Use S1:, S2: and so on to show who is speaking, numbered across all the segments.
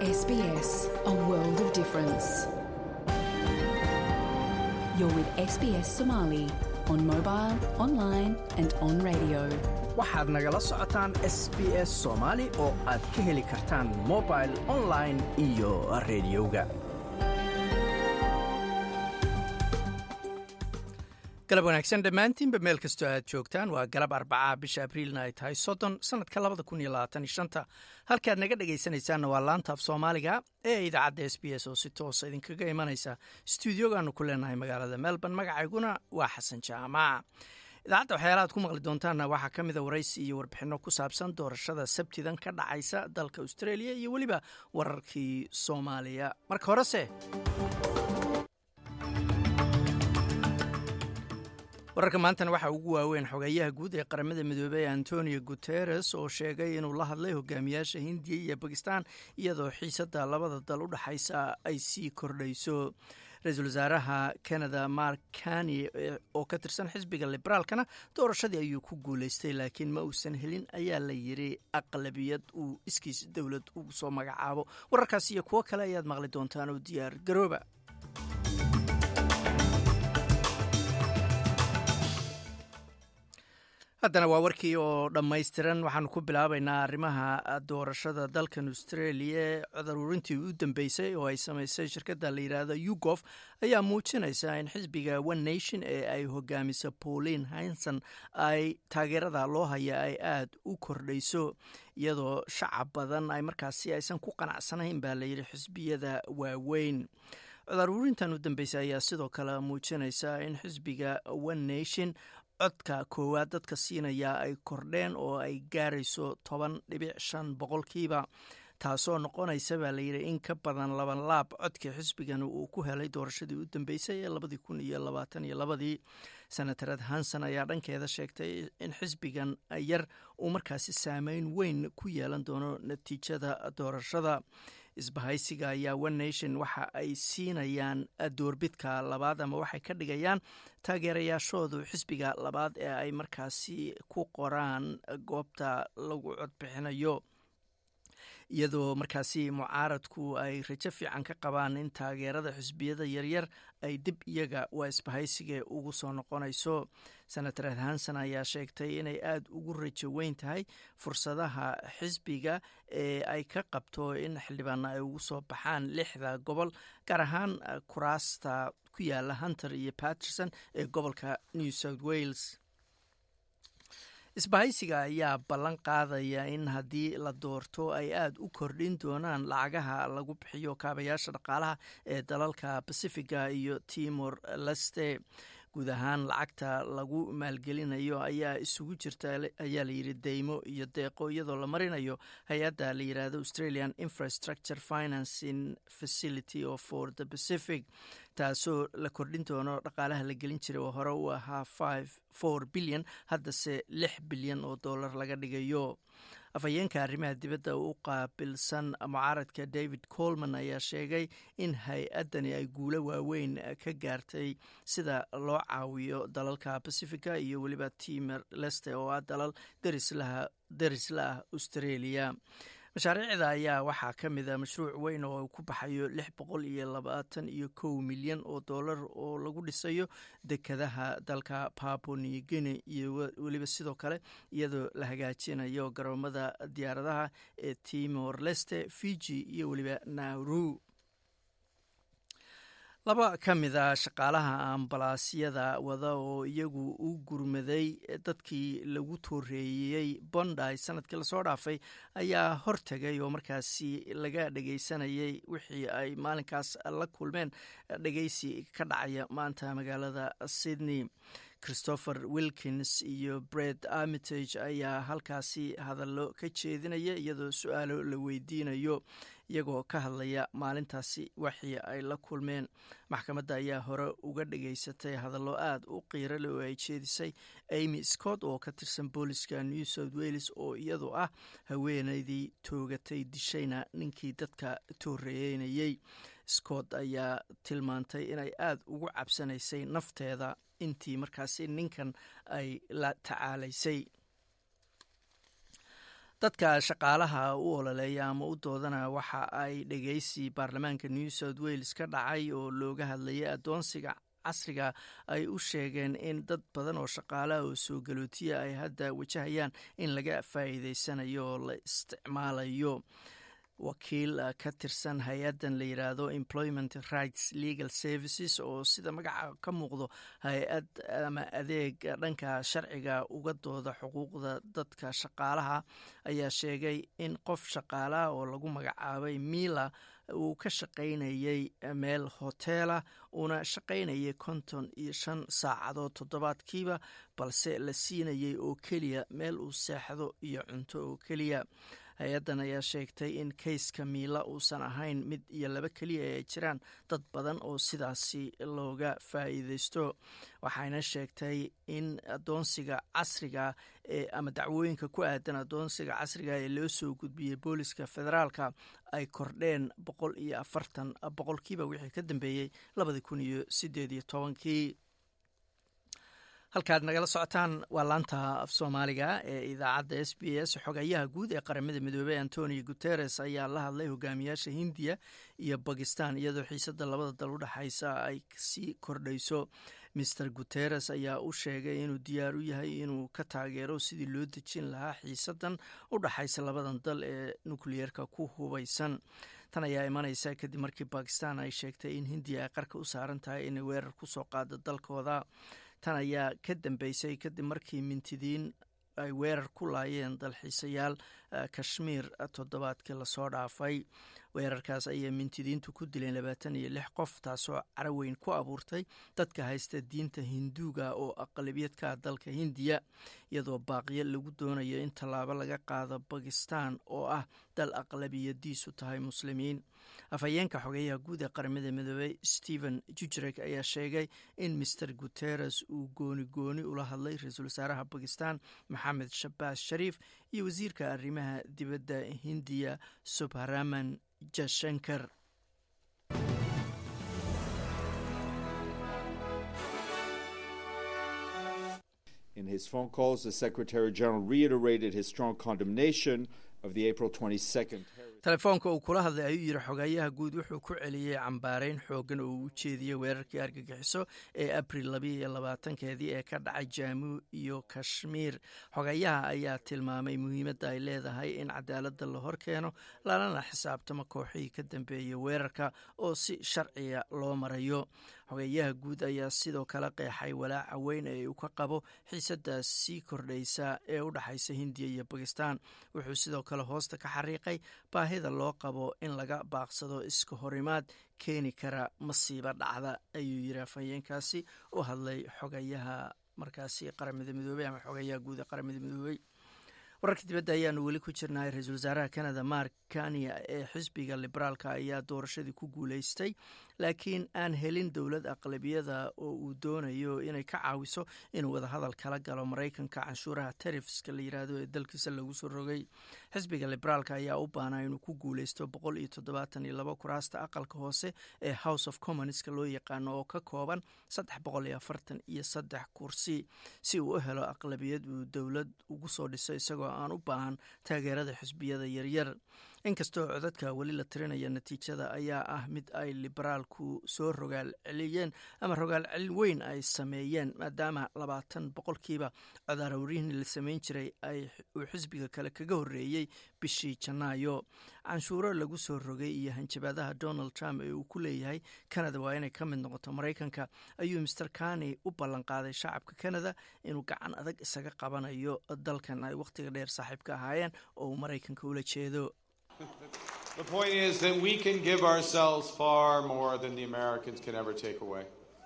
S1: SBS, a world of difference. You're with SBS Somali on mobile, online, and on radio.
S2: waxaad nagala socotaan s b s soomaali oo aad ka heli kartaan mobil online iyo rediyoga galab wanaagsan dhammaantiinba meel kastoo aad joogtaan waa galab arbacaa bisha abriilna ay tahay soddon sannadka labada kun iyo labaatan iyo shanta halkaad naga dhegaysanaysaanna waa laanta af soomaaliga ee idaacadda s b s oo si toosa idinkaga imanaysa stuudiogaanu ku leenahay magaalada melbourne magacayguna waa xasan jaamac idaacadda waxyaalaha ad ku maqli doontaanna waxaa ka mida waraysi iyo warbixinno ku saabsan doorashada sabtidan ka dhacaysa dalka australia iyo weliba wararkii soomaaliya marka horese wararka maantana waxaa ugu waaweyn xogeeyaha guud ee qaramada midoobey antonio guteres oo sheegay inuu la hadlay hogaamiyaasha hindiya iyo bakistan iyadoo xiisada labada dal u dhexaysa ay sii kordhayso ra-iisul wasaaraha canada mark kani oo ka tirsan xisbiga liberaalkana doorashadii ayuu ku guuleystay laakiin ma uusan helin ayaa la yiri aqlabiyad uu iskiis dowlad ugu soo magacaabo wararkaas iyo kuwo kale ayaad maqli doontaan oo diyaar garooba haddana waa warkii oo dhammaystiran waxaanu ku bilaabaynaa arrimaha doorashada dalkan australia cadaruurintii u dambeysay oo ay samaysay shirkadda la yidhaahdo yugof ayaa muujinaysa in xisbiga one nation ee ay hogaamisa pauline hinson ay taageerada loo haya ay aada u kordhayso iyadoo shacab badan ay markaasi aysan ku qanacsanayn baa layidhi xisbiyada waaweyn cadaruurintan u dambeysay ayaa sidoo kale muujinaysa in xisbiga one nation codka koowaad dadka siinaya ay kordheen oo ay gaarayso toban dhibic shan boqolkiiba taasoo noqonaysa baa layidhi in ka badan laban laab codkii xisbigan uu ku helay doorashadii u dambeysay ee labadii kun iyo labaatan iyo labadii senatarad hanson ayaa dhankeeda sheegtay in xisbigan yar uu markaasi saameyn weyn ku yeelan doono natiijada doorashada isbahaysiga ayaa one nation waxa ay siinayaan doorbidka labaad ama waxay ka dhigayaan taageerayaashoodu xisbiga labaad ee ay markaasi ku qoraan goobta lagu codbixinayo iyadoo markaasi mucaaradku ay rajo fiican ka qabaan in taageerada xisbiyada yaryar ay dib iyaga waa isbahaysiga ugu soo noqonayso senator hanson ayaa sheegtay inay aada ugu rajo weyn tahay fursadaha xisbiga ee ay ka qabto in xildhibaana ay ugu soo baxaan lixda gobol gaar ahaan kuraasta ku yaala hunter iyo paterson ee gobolka new south wales isbahaysiga ayaa ballan qaadaya in haddii la doorto ay aada u kordhin doonaan lacagaha lagu bixiyo kaabayaasha dhaqaalaha ee dalalka pacifiga iyo timor leste guud ahaan lacagta lagu maalgelinayo ayaa isugu jirta ayaa layidhi deymo iyo deeqo iyadoo la marinayo hay-adda la yidhaahdo australian infrastructure financing facility o for the pacific taasoo la kordhin doono dhaqaalaha la gelin jiray oo hore u ahaa five four bilyan haddase lix bilyan oo dollar laga dhigayo afhayeenka arrimaha dibadda u qaabilsan mucaaradka david colman ayaa sheegay in hay-addani ay guulo waaweyn ka gaartay sida loo caawiyo dalalka pacifica iyo weliba timor leste oo ah dalal derisla ah australia mashaariicda ayaa waxaa ka mid a mashruuc weyn oo ku baxayo lix boqol iyo labaatan iyo kow milyan oo dollar oo lagu dhisayo dekadaha dalka papo new guinea iyo weliba sidoo kale iyadoo la hagaajinayo garoomada diyaaradaha ee timor leste fiji iyo weliba nauru laba ka mid a shaqaalaha ambalaasyada wada oo iyagu u gurmaday dadkii lagu tooreeyey bonday sanadkii lasoo dhaafay ayaa hortegay oo markaasi laga dhegeysanayay wixii ay maalinkaas la kulmeen dhegeysi ka dhacaya maanta magaalada sydney christopher wilkins iyo bred armitage ayaa halkaasi hadallo ka jeedinaya iyadoo su-aalo la weydiinayo iyagoo ka hadlaya maalintaasi waxii ay la kulmeen maxkamadda ayaa hore uga dhageysatay hadallo aada u qiirale oo ay jeedisay amy scott oo ka tirsan booliska new south wales oo iyadu ah haweeneydii toogatay dishayna ninkii dadka tooreeynayey scott ayaa tilmaantay inay aada ugu cabsanaysay nafteeda intii markaasi ninkan ay la tacaalaysay dadka shaqaalaha u ololeeya ama u doodana waxa ay dhegeysi baarlamaanka new south wales ka dhacay oo looga hadlayay adoonsiga casriga ay u sheegeen in dad badan oo shaqaalaha oo soo galootiya ay hadda wajahayaan in laga faa'iideysanayo oo la isticmaalayo wakiil ka tirsan hay-addan la yidhaahdo employment rights legal services oo sida magaca ka muuqdo hay-ad ama adeeg dhanka sharciga uga dooda xuquuqda dadka shaqaalaha ayaa sheegay in qof shaqaalaha oo lagu magacaabay mila uu ka shaqaynayay meel hoteela uuna shaqaynayay konton iyo shan saacadood toddobaadkiiba balse la siinayay oo keliya meel uu seexdo iyo cunto oo keliya hay-addan ayaa sheegtay in kayska miila uusan ahayn mid iyo laba keliya ee jiraan dad badan oo sidaasi looga faa'iideysto waxayna sheegtay in adoonsiga casriga ama dacwooyinka ku aadan adoonsiga casriga ee loo soo gudbiyey booliska federaalka ay kordheen boqol iyo afartan boqolkiiba wixii ka dambeeyey labadi kun iyo sideed iyo tobankii halkaad nagala socotaan waa laanta af soomaaliga ee idaacadda s b s xogayaha guud ee qaramada midoobey antonio guteres ayaa la hadlay hogaamiyaasha hindiya iyo bakistan iyadoo xiisadda labada dal udhexaysa ay sii kordhayso master guteres ayaa u sheegay inuu diyaar u yahay inuu ka taageero sidii loo dejin lahaa xiisaddan u dhexaysa labadan dal ee nukliyeerka ku hubaysan tan ayaa imanaysa kadib markii bakistan ay sheegtay in hindiya ay qarka u saaran tahay inay weerar kusoo qaado dalkooda tan ayaa ka dambeysay kadib markii mintidiin ay weerar ku laayeen dalxiisayaal kashmiir toddobaadkii lasoo dhaafay weerarkaas ayay mintidiintu ku dileen labaatan iyo lix qof taasoo caraweyn ku abuurtay dadka haysta diinta hinduuga oo aqalabiyadka dalka hindiya iyadoo baaqyo lagu doonayo in tallaabo laga qaado bakistan oo ah dal aqlabiyadiisu tahay muslimiin afhayeenka xogeyaha guud ee qaramada midoobey stephen jujrek ayaa sheegay in master guteres uu gooni gooni ula hadlay ra-iisul wasaaraha bakistan maxamed shabaas shariif iyo wasiirka arrimaha dibadda hindiya subharaman jashankar
S3: In his phone calls, the Secretary General reiterated his strong condemnation of the April 22nd
S2: telefoonka uu kula hadlay ayuu yidhi xogayaha guud wuxuu ku celiyey cambaareyn xoogan oo uu u jeediyey weerarkii argagixiso ee abril labiyo iyo labaatankeedii ee ka dhacay jaamu iyo kashmiir xogayaha ayaa tilmaamay muhiimadda ay leedahay in cadaaladda la hor keeno lalana xisaabtamo kooxihii ka dambeeyey weerarka oo si sharciga loo marayo xogeyaha guud ayaa sidoo kale qeexay walaaca weyn ee uu ka qabo xiisadaas sii kordhaysa ee u dhexaysa hindiya iyo bakistan wuxuu sidoo kale hoosta ka xariiqay baahida loo qabo in laga baaqsado iska horimaad keeni kara masiibo dhacda ayuu yiri afhayeenkaasi u hadlay xogayaha markaasi qaramada midoobey ama xogayaha guud ee qaramada midoobey wararka dibadda ayaanu weli ku jirnay ra-iisul wasaaraha canada mark kania ee xisbiga liberaalka ayaa doorashadii ku guuleystay laakiin aan helin dowlad aqlabiyada oo uu doonayo inay ka caawiso inuu wadahadal kala galo maraykanka canshuuraha tarifska la yiraahdo ee dalkiisa lagu soo rogay xisbiga liberaalka ayaa u baanaa inuu ku guuleysto boqol iyo toddobaatan iyo labo kuraasta aqalka hoose ee house of commonska loo yaqaano oo ka kooban saddex boqol iyo afartan iyo saddex kursi si uu u helo aqlabiyad uu dowlad ugu soo dhiso isagoo aan u baahan taageerada xisbiyada yaryar inkastoo codadka weli la tirinaya natiijada ayaa ah mid ay liberaalku soo rogaal celiyeen ama rogaal celin weyn ay sameeyeen maadaama labaatan boqolkiiba codaarowrihii la sameyn jiray uu xisbiga kale kaga horeeyey bishii janaayo canshuuro lagu soo rogay iyo hanjabaadaha donald trump ee uu ku leeyahay canada waa inay ka mid noqoto maraykanka ayuu master kani u ballanqaaday shacabka canada inuu gacan adag isaga qabanayo dalkan ay wakhtiga dheer saaxiibka ahaayeen oo uu maraykanka ula jeedo
S4: The point is that we can give ourselves far more than the Americans can ever take away.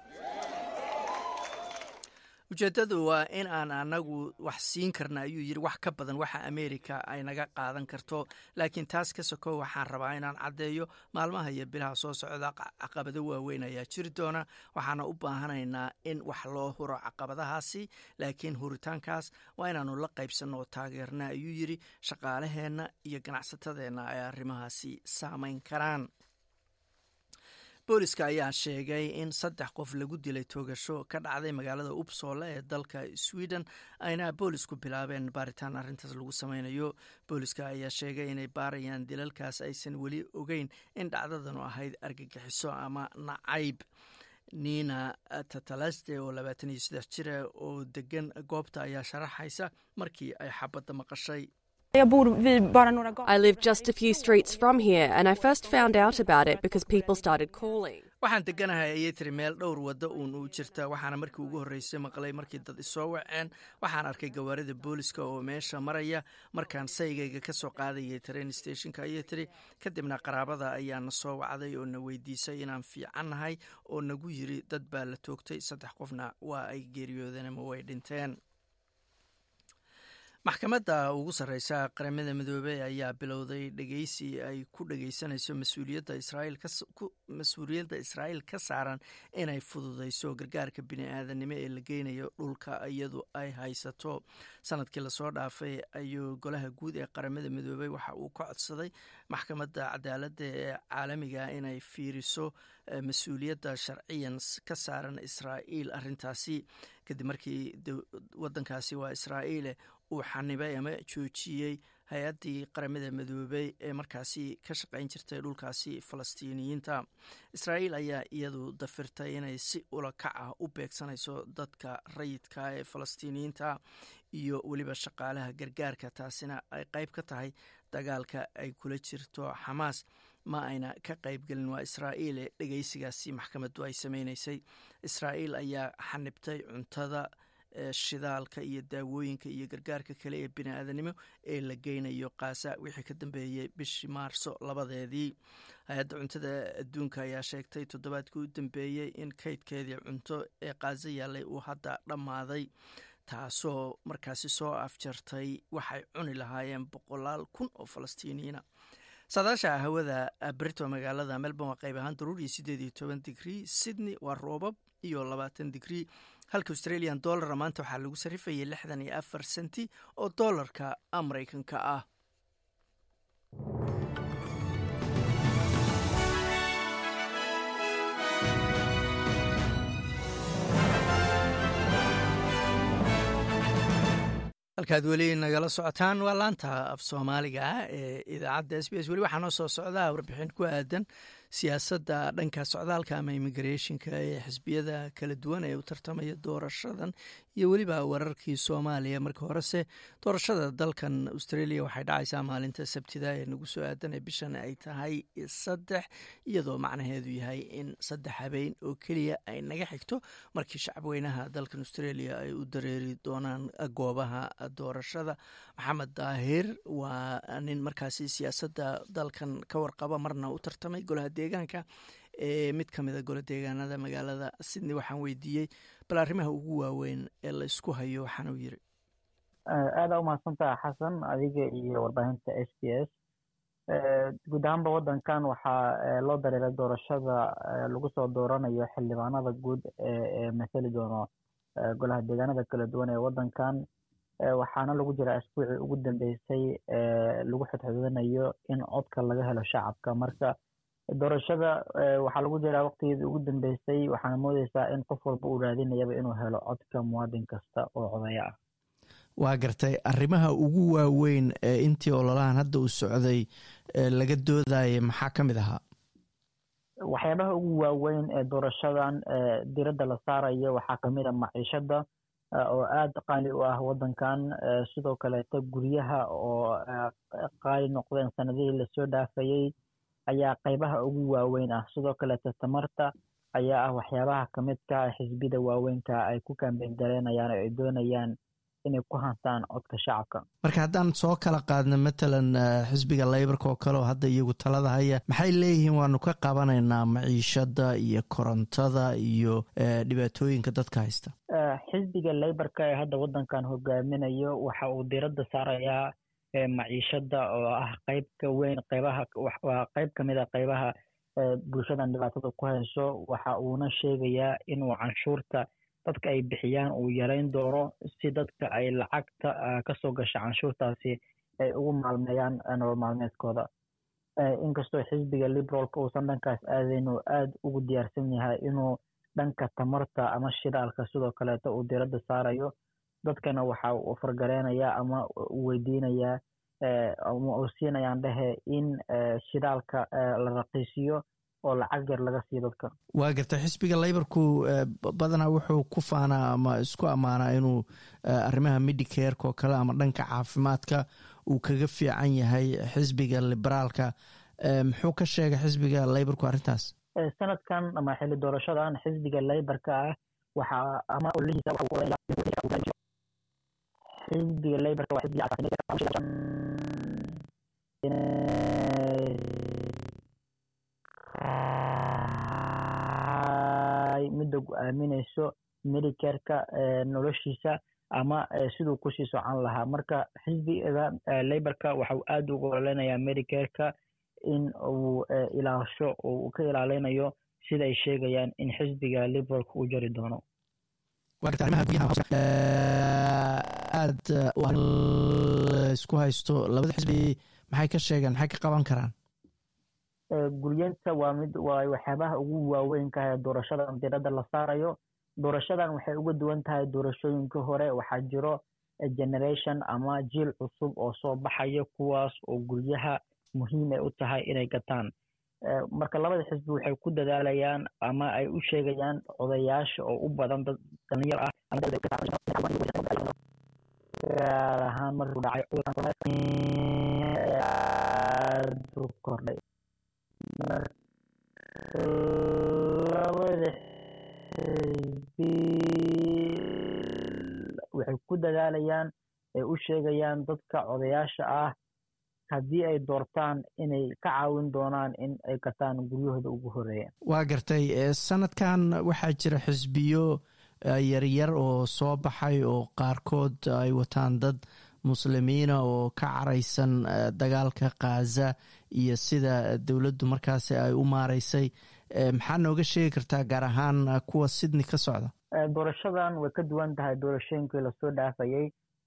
S2: ujeeddadu waa in aan anagu wax siin karna ayuu yidhi wax ka badan waxa ameerika ay naga qaadan karto laakiin taas ka sokow waxaan rabaa inaan caddeeyo maalmaha iyo bilaha soo socda caqabado waaweyn ayaa jiri doona waxaana u baahanaynaa in wax loo huro caqabadahaasi laakiin huritaankaas waa inaanu la qaybsanno oo taageerna ayuu yidhi shaqaalaheenna iyo ganacsatadeenna ay arrimahaasi saamayn karaan booliska ayaa sheegay in saddex qof lagu dilay toogasho ka dhacday magaalada upsole ee dalka sweden ayna boolisku bilaabeen baaritaan arrintaas lagu sameynayo booliska ayaa sheegay inay baarayaan dilalkaas aysan weli ogeyn in dhacdadanu ahayd argagixiso ama nacayb nina tatalaste oo labaatan iyo saddex jira oo degan goobta ayaa sharaxaysa markii ay xabadda maqashay
S5: I live just a few streets from here, and I first found out about it because people started calling.
S2: waxaan deganahay ayay tiri meel dhowr waddo uun u jirta waxaana markii ugu horreysay maqlay markii dad isoo waceen waxaan arkay gawaarida booliska oo meesha maraya markaan saygayga ka soo qaadayay train stationka ayay tiri kadibna qaraabada ayaa na soo wacday oo na weydiisay inaan fiicannahay oo nagu yiri dad baa la toogtay saddex qofna waa ay geeriyoodeen ama way dhinteen maxkamadda ugu sarreysa qaramada midoobey ayaa bilowday dhegeysi ay ku dhegeysanayso mas-uuliyadda israa'iil mas-uuliyadda israa'iil ka saaran inay fududeyso gargaarka bini-aadanimo ee la geynayo dhulka iyadu ay haysato sanadkii lasoo dhaafay ayuu golaha guud ee qaramada midoobey waxa uu ka codsaday maxkamadda cadaaladda ee caalamiga inay fiiriso mas-uuliyadda sharciyan ka saaran israa'iil arrintaasi kadib markii wadankaasi waa israa'iile uu xanibay ama joojiyey hay-addii qaramada midoobey ee markaasi ka shaqayn jirtay dhulkaasi falastiiniyiinta israa'iil ayaa iyadu dafirtay inay si ulakac ah u beegsanayso dadka rayidka ee falastiiniyiinta iyo weliba shaqaalaha gargaarka taasina ay qayb ka tahay dagaalka ay kula jirto xamaas ma ayna ka qaybgelin waa israa'iile dhegeysigaasi maxkamaddu ay sameynaysay israa'iil ayaa xanibtay cuntada shidaalka iyo daawooyinka iyo gargaarka kale ee bini-aadanimo ee la geynayo kaasa wixii ka dambeeyey bishii maarso labadeedii hay-adda cuntada adduunka ayaa sheegtay toddobaadkii u dambeeyey in kaydkeedii cunto ee kaaso yaallay uu hadda dhammaaday taasoo markaasi soo afjartay waxay cuni lahaayeen boqolaal kun oo falastiiniyiina saadaasha hawada brito magaalada melbourne waa qayb ahaan daruur iyo siddeed iyo toban digrii sydney waa roobab iyo labaatan digrii halka australian dollara maanta waxaa lagu sarifayay lixdan iyo afar senti oo dollarka maraykanka ah halkaad weli nagala socotaan waa laanta af soomaaliga ah ee idaacadda s b s weli waxaa noo soo socdaa warbixin ku aadan siyaasadda dhanka socdaalka ama immigrationka ee xisbiyada kala duwan ee u tartamaya doorashadan iyo weliba wararkii soomaaliya marka horese doorashada dalkan australia waxay dhacaysaa maalinta sabtida ee nagu soo aadan ee bishan ay tahay saddex iyadoo macnaheedu yahay in saddex habeen oo keliya ay naga xigto markii shacabweynaha dalkan australia ay u dareeri doonaan goobaha doorashada maxamed daahir waa nin markaasi siyaasadda dalkan ka warqaba marna u tartamay golaha deegaanka ee mid ka mida gola deegaanada magaalada sydney waxaan weydiiyey bal arrimaha ugu waaweyn ee la isku hayo waxaana u yiri
S6: aada umahadsantaha xasan adiga iyo warbaahinta s b s guud ahaanba wadankan waxaa loo dareeray doorashada lagu soo dooranayo xildhibaanada guud ee mathali doono golaha deegaanada kala duwan ee wadankan waxaana lagu jiraa asbuucii ugu dambeysay lagu xodxodanayo in codka laga helo shacabka marka doorashada waxaa lagu jiraa waqtigeedii ugu dambeysay waxaana moodeysaa in qof walba uu raadinayaba inuu helo codka muwaadin kasta oo codaya ah
S2: waa gartay arrimaha ugu waaweyn ee intii ololahan hadda uu socday laga doodayay maxaa ka mid ahaa
S6: waxyaabaha ugu waaweyn ee doorashadan diradda la saarayo waxaa kamid a maciishada oo aada qaali u ah wadankan sidoo kaleeto guryaha oo qaali noqdeen sanadihii lasoo dhaafayey ayaa qeybaha ugu waaweyn ah sidoo kaleeto tamarta ayaa ah waxyaabaha kamidka xisbiyada waaweynka ay ku kambeyn gareenayaan oo ay doonayaan inay ku hantaan codka shacabka
S2: marka haddaan soo kala qaadno matalan xisbiga leybarka oo kale oo hadda iyagu talada haya maxay leeyihiin waanu ka qabanaynaa maciishada iyo korontada iyo dhibaatooyinka dadka haysta
S6: xisbiga leybarka ee hadda wadankan hogaaminayo waxa uu diradda saarayaa maciishada oo ah qeyb ka weyn qeybaha waa qeyb kamid a qeybaha bulshadan dhibaatada ku hayso waxa uuna sheegayaa inuu canshuurta dadka ay bixiyaan uu yareyn doono si dadka ay lacagta kasoo gasha canshuurtaasi ay ugu maalmeeyaan nolol maalmeedkooda inkastoo xisbiga liberaalka uusan dhankaas aadayn oo aada ugu diyaarsan yahay inuu dhanka tamarta ama shidaalka sidoo kaleeto uu diradda saarayo dadkana waxa uu fargareynayaa ama uu weydiinayaa ama uu siinayaan dhehe in shidaalka la raqiisiyo oo lacag yar laga siiyo dadka
S2: waa garta xisbiga layborku badanaa wuxuu ku faanaa ama isku ammaanaa inuu arrimaha medicareka oo kale ama dhanka caafimaadka uu kaga fiican yahay xisbiga liberaalka muxuu ka sheegay xisbiga layborku arrintaas
S6: sanadkan ama xilli doorashadan xisbiga layborka ah waxaa ama ololihiisa xisbiga layborka waa xisbiga midda gu-aaminayso medicareka noloshiisa ama siduu kusii socan lahaa marka xisbiga layborka waxa uu aada uga ololeynayaa medicareka in uu ilaasho oo uu ka ilaalinayo sida ay sheegayaan in xisbiga liberaalka uu jari doono
S2: aada isku haysto labada xisbi maxay ka sheegeen maxay ka qaban karaan
S6: guryeenta waa mid waa waxyaabaha ugu waaweynka ee doorashadan diradda la saarayo doorashadan waxay uga duwan tahay doorashooyinkii hore waxaa jiro generation ama jiil cusub oo soo baxaya kuwaas oo guryaha muhiim ay u tahay inay gataan marka labada xisbi waxay ku dadaalayaan ama ay u sheegayaan odayaasha oo u badan dad dhalinyar ah gaar ahaan markuu dhacay cudurkan kordhay labada xisbi waxay ku dadaalayaan ay u sheegayaan dadka odayaasha ah haddii ay doortaan inay ka caawin doonaan in ay gataan guryahooda ugu horeeya
S2: waa gartay sanadkan waxaa jira xisbiyo yaryar oo soo baxay oo qaarkood ay wataan dad muslimiina oo ka caraysan dagaalka khaza iyo sida dowladdu markaasi ay u maaraysay maxaa nooga sheegi kartaa gaar ahaan kuwa sydney ka socda
S6: doorashadan way ka duwan tahay doorashooyinkii lasoo dhaafayey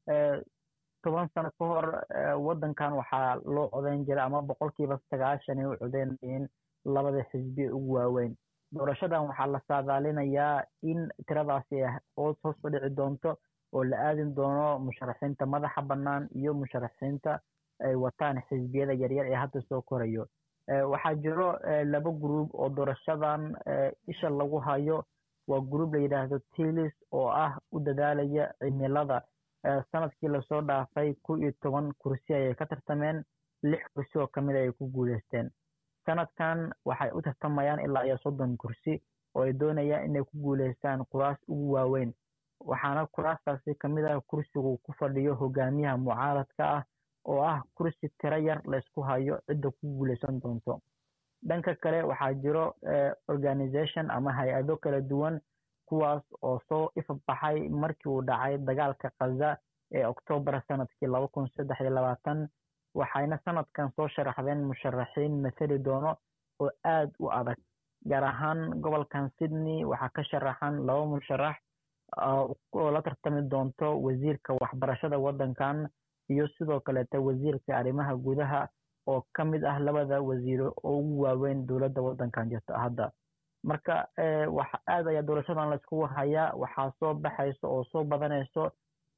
S6: toban sano ka hor waddankan waxaa loo codeyn jiray ama boqolkiiba sagaashan ay u codeynayeen labada xisbi ugu waaweyn doorashadan waxaa la saadaalinayaa in tiradaasi hoos hoos u dhici doonto oo la aadin doono musharaxiinta madaxa bannaan iyo musharaxiinta ay wataan xisbiyada yaryar ee hadda soo korayo waxaa jiro laba gruub oo doorashadan isha lagu hayo waa gruub la yidhaahdo tilis oo ah u dadaalaya cimilada sanadkii lasoo dhaafay ku iyo toban kursi ayay ka tartameen lix kursi oo kamid ayay ku guuleysteen sanadkan waxay u tartamayaan ilaa iyo soddon kursi oo ay doonayaan inay ku guuleystaan kuraas ugu waaweyn waxaana kuraastaasi kamid ah kursigu ku fadhiyo hogaamiyaha mucaaradka ah oo ah kursi tiro yar laysku hayo cidda ku guuleysan doonto dhanka kale waxaa jiro organization ama hay-ado kala duwan kuwaas oo soo ifbaxay markii uu dhacay dagaalka khaza ee oktoobar sanadkii laba kun saddex iyo labaatan waxayna sanadkan soo sharaxdeen musharaxiin mathali doono oo aada u adag gaar ahaan gobolkan sydney waxaa ka sharaxan laba musharax oo la tartami doonto wasiirka waxbarashada waddankan iyo sidoo kaleeta wasiirka arrimaha gudaha oo ka mid ah labada wasiiro oo ugu waaweyn dowladda waddankan jirta hadda marka aad ayaa doorashadan layskugu hayaa waxaa soo baxayso oo soo badanayso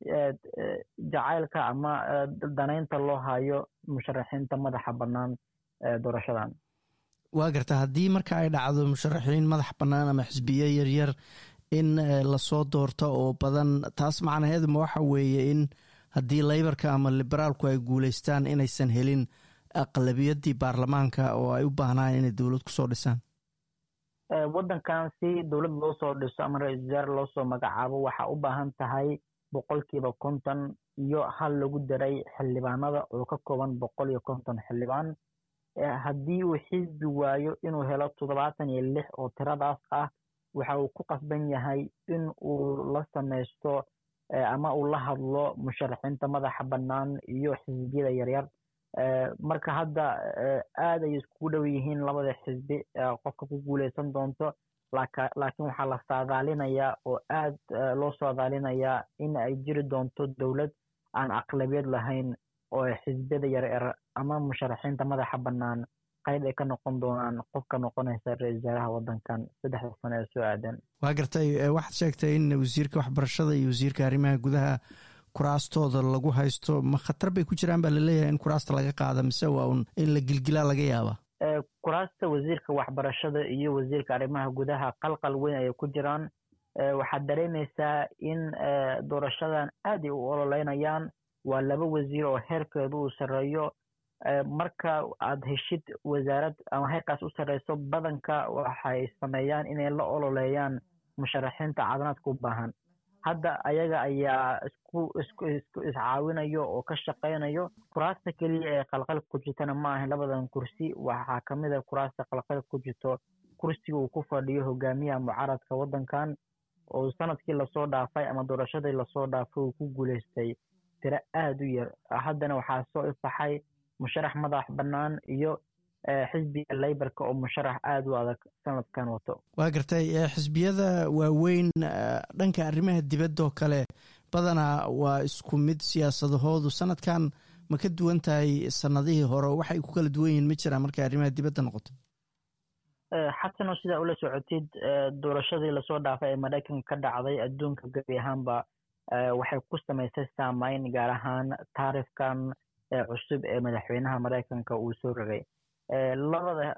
S6: jacaylka ama danaynta loo hayo musharaxiinta madaxa bannaan doorashadan
S2: waa garta haddii marka ay dhacdo musharaxiin madax bannaan ama xisbiye yaryar in lasoo doorto oo badan taas macnaheedu ma waxa weeye in haddii laybarka ama liberaalku ay guuleystaan inaysan helin aqlabiyaddii baarlamaanka oo ay u baahnaan inay dowlad kusoo dhisaan
S6: waddankan si dowlad loo soo dhiso ama ra-isul wasaare loo soo magacaabo waxaa u baahan tahay boqolkiiba konton iyo hal lagu daray xildhibaanada oo ka kooban boqol iyo konton xildhibaan haddii uu xisbi waayo inuu helo toddobaatan iyo lix oo tiradaas ah waxa uu ku qasban yahay in uu la sameysto ama uu la hadlo musharaxiinta madaxa bannaan iyo xisbiyada yaryar marka hadda aad ay iskugu dhow yihiin labada xisbi qofka ku guuleysan doonto laakiin waxaa la saadaalinayaa oo aad loo saadaalinayaa in ay jiri doonto dowlad aan aqlabiyad lahayn oo xisbiyada yaryar ama musharaxiinta madaxa bannaan qayb ay ka noqon doonaan qofka noqonaysa ra-isul wasaaraha waddankan saddexda sano ee soo aadan
S2: waa gartay waxaad sheegtay in wasiirka waxbarashada iyo wasiirka arrimaha gudaha kuraastooda lagu haysto ma khatar bay ku jiraan baa laleeyahay in kuraasta laga qaada mise waa un in la gilgilaa laga yaaba
S6: kuraasta wasiirka waxbarashada iyo wasiirka arrimaha gudaha qalqal weyn ayay ku jiraan waxaad dareemaysaa in doorashadan aad ay u ololeynayaan waa laba wasiir oo heerkeedu uu sarreeyo marka aad heshid wasaarad ama heerkaas u sarreyso badanka waxay sameeyaan inay la ololeeyaan musharaxiinta caafimaadka u baahan hadda ayaga ayaa isku isku isku iscaawinayo oo ka shaqaynayo kuraasta keliya ee qalqal ku jirtana ma ahan labadan kursi waxaa kamid a kuraasta qalqal ku jirto kursiga uu ku fadhiyo hogaamiyaha mucaaradka waddankan oo sanadkii lasoo dhaafay ama doorashadii lasoo dhaafay uu ku guuleystay tiro aada u yar haddana waxaa soo ifaxay musharax madax bannaan iyo xisbiga leybarka oo musharax aada u adag sanadkan wato
S2: waa gartay xisbiyada waaweyn dhanka arrimaha dibaddoo kale badanaa waa isku mid siyaasadahoodu sanadkan ma ka duwan tahay sanadihii hore waxay ku kala duwan yihiin ma jiraan markay arrimaha dibadda noqoto
S6: xasanoo sidaa ula socotid doorashadii lasoo dhaafay ee maraykanka ka dhacday adduunka gebi ahaanba waxay ku samaysay saameyn gaar ahaan taarifkan cusub ee madaxweynaha maraykanka uu soo rogay labada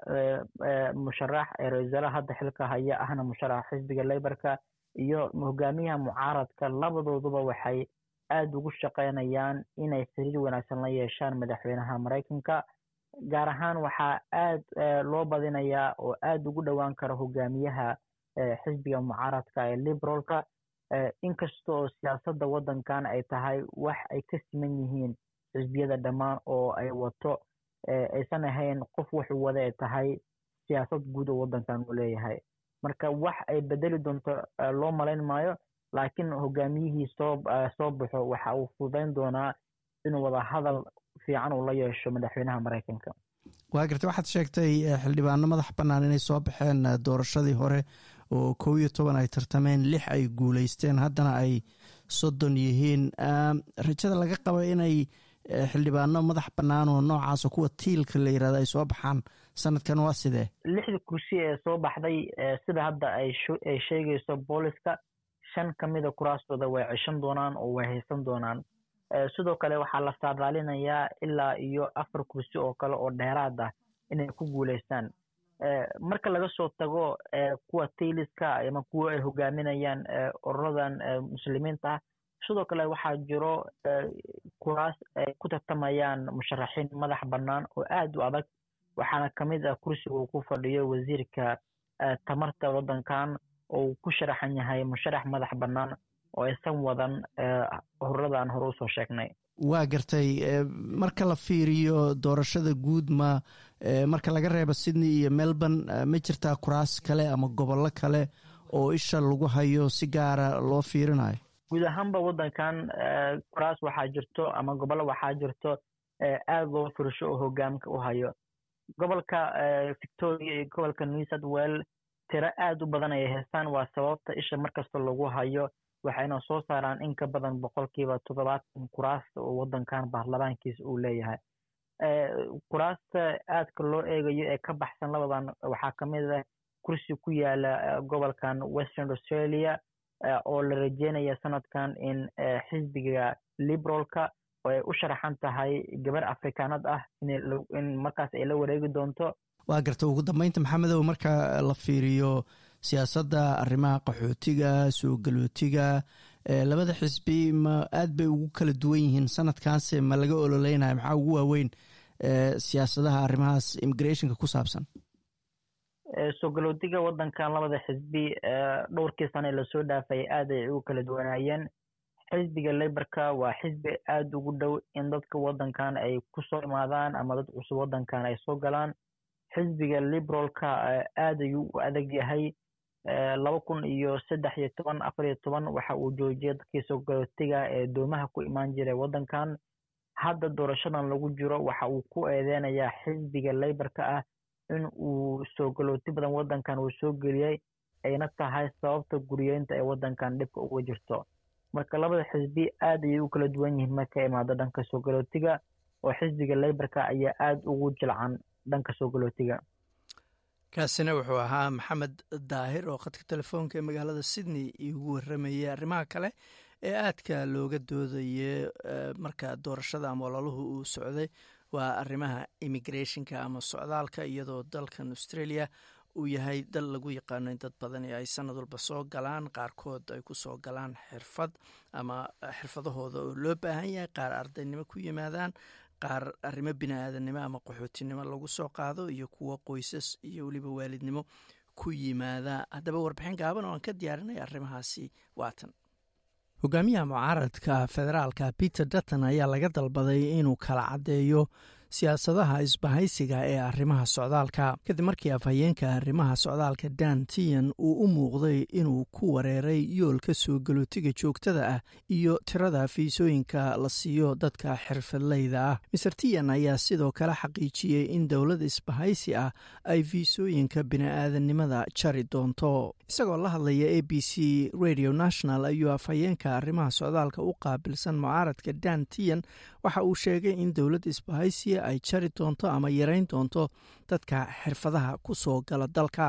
S6: musharax ee ra-isul wasaaraha hadda xilka haya ahna musharaxa xisbiga leybarka iyo hogaamiyaha mucaaradka labadooduba waxay aada ugu shaqeynayaan inay xiriir wanaagsan la yeeshaan madaxweynaha maraykanka gaar ahaan waxaa aada loo badinayaa oo aada ugu dhowaan kara hogaamiyaha xisbiga mucaaradka ee liberalka inkasta oo siyaasadda waddankan ay tahay wax ay ka siman yihiin xisbiyada dhammaan oo ay wato aysan ahayn qof wuxuu wada ay tahay siyaasad guud oo waddankan uu leeyahay marka wax ay bedeli doonto loo malayn maayo laakiin hogaamiyihii soo soo baxo waxa uu fududayn doonaa inuu wada hadal fiican uu la yeesho madaxweynaha maraykanka
S2: waa gartay waxaad sheegtay xildhibaano madax bannaan inay soo baxeen doorashadii hore oo kow iyo toban ay tartameen lix ay guuleysteen haddana ay soddon yihiin rajada laga qaba inay xildhibaano madax bannaan oo noocaasa kuwa tiilka la yirahdo ay soo baxaan sanadkan waa sidee
S6: lixda kursi ee soo baxday sida hadda ay ay sheegayso booliska shan ka mida kuraastooda way ceshan doonaan oo way haysan doonaan sidoo kale waxaa la saadaalinayaa ilaa iyo afar kursi oo kale oo dheeraad ah inay ku guuleystaan marka laga soo tago kuwa tailiska ama kuwa ay hogaaminayaan ururadan muslimiinta ah sidoo kale waxaa jiro kuraas ay ku tartamayaan musharaxiin madax bannaan oo aada u adag waxaana ka mid ah kursiga uu ku fadhiyo wasiirka tamarta waddankan oo uu ku sharaxan yahay musharax madax bannaan oo aysan wadan ururadan hore usoo sheegnay
S2: waa gartay marka la fiiriyo doorashada guud ma marka laga reebo sydney iyo melbourne ma jirtaa kuraas kale ama gobollo kale oo isha lagu hayo si gaara loo fiirinayo
S6: guud ahaanba waddankan kuraas waxaa jirto ama gobollo waxaa jirto aada loo firsho oo hogaamka u hayo gobolka victoria iyo gobolka new south well tiro aada u badan ayay haystaan waa sababta isha markasta lagu hayo waxayna soo saaraan in ka badan boqolkiiba toddobaatan kuraasta oo waddankan baarlamaankiisa uu leeyahay kuraasta aadka loo eegayo ee ka baxsan labadan waxaa ka mid ah kursi ku yaala gobolkan western australia oo la rajeynaya sanadkan in xisbiga liberalka oo ay u sharaxan tahay gabar afrikaanad ah in markaas ay la wareegi doonto
S2: waa garta ugu dambeynta maxamedow marka la fiiriyo siyaasadda arrimaha qaxootiga soo galootiga labada xisbi ma aad bay ugu kala duwan yihiin sanadkaanse ma laga ololeynayo maxaa ugu waaweyn siyaasadaha arrimahaas immigrationka ku saabsan
S6: soo galootiga waddankan labada xisbi dhowrkii sane lasoo dhaafay aad ay ugu kala duwanaayeen xisbiga leybarka waa xisbi aada ugu dhow in dadka waddankan ay kusoo imaadaan ama dad cusub waddankan ay soo galaan xisbiga liberalka aad ayuu u adag yahay laba kun iyo saddex iyo toban afar iyo toban waxa uu joojiyay dadkii soo galootiga ee doomaha ku imaan jiray waddankan hadda doorashadan lagu jiro waxa uu ku eedeynayaa xisbiga leybarka ah in uu soo galooti badan waddankan uu soo geliyey ayna tahay sababta guriyeynta ee waddankan dhibka uga jirto marka labada xisbi aad ayay u kala duwan yihiin marka imaado dhanka soo galootiga oo xisbiga leybarka ayaa aada ugu jilcan dhanka soo galootiga
S2: kaasina wuxuu ahaa maxamed daahir oo khadka telefoonka ee magaalada sydney iugu waramayay arrimaha kale ee aadka looga doodayay marka doorashada ama olaluhu uu socday waa arrimaha immigrationka ama socdaalka iyadoo dalkan australia uu yahay dal lagu yaqaano in dad badani ay sanad walba soo galaan qaarkood ay ku soo galaan xirfad ama xirfadahooda oo loo baahan yahay qaar ardaynimo ku yimaadaan qaar arrimo bini-aadannimo ama qaxootinimo lagu soo qaado iyo kuwo qoysas iyo weliba waalidnimo ku yimaada haddaba warbixin gaaban oo aan ka diyaarinaya arrimahaasi waatan hogaamiyaha mucaaradka federaalka peter dutton ayaa laga dalbaday inuu kala caddeeyo siyaasadaha isbahaysiga ee arrimaha socdaalka kadib markii afhayeenka arrimaha socdaalka dan tian uu u muuqday inuu ku wareeray yoolka soo galootiga joogtada ah iyo tirada fiisooyinka la siiyo dadka xirfadleyda ah maser tian ayaa sidoo kale xaqiijiyey in dowlad isbahaysi ah ay fiisooyinka bini-aadannimada jari doonto isagoo la hadlaya a b c radio national ayuu afhayeenka arrimaha socdaalka u qaabilsan mucaaradka dan tian waxa uu sheegay in dowlad isbahaysi ay jari doonto ama yareyn doonto dadka xirfadaha ku soo gala dalka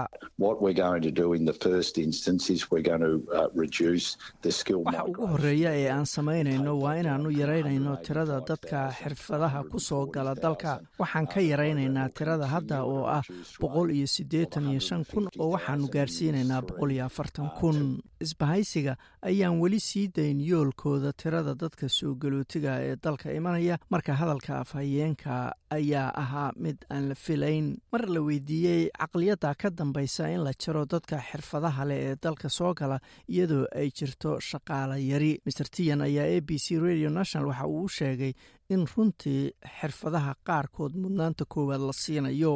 S2: waxa ugu horeeya ee aan samaynayno waa inaanu yaraynayno tirada dadka xirfadaha ku soo gala dalka waxaan ka yaraynaynaa tirada hadda oo ah boqol iyo siddeetan iyo shan kun oo waxaanu gaarsiinaynaa boqol iyo afartan kun isbahaysiga ayaan weli sii dayn yoolkooda tirada dadka soo galootiga ee dalka imanaya marka hadalka afhayeenka ayaa ahaa mid aan la filayn mar la weydiiyey caqliyadda ka dambaysa in la jaro dadka xirfadaha leh ee dalka soo gala iyadoo ay jirto shaqaala yari master tian ayaa a b c radio national waxa uu u sheegay in runtii xirfadaha qaarkood mudnaanta koowaad la siinayo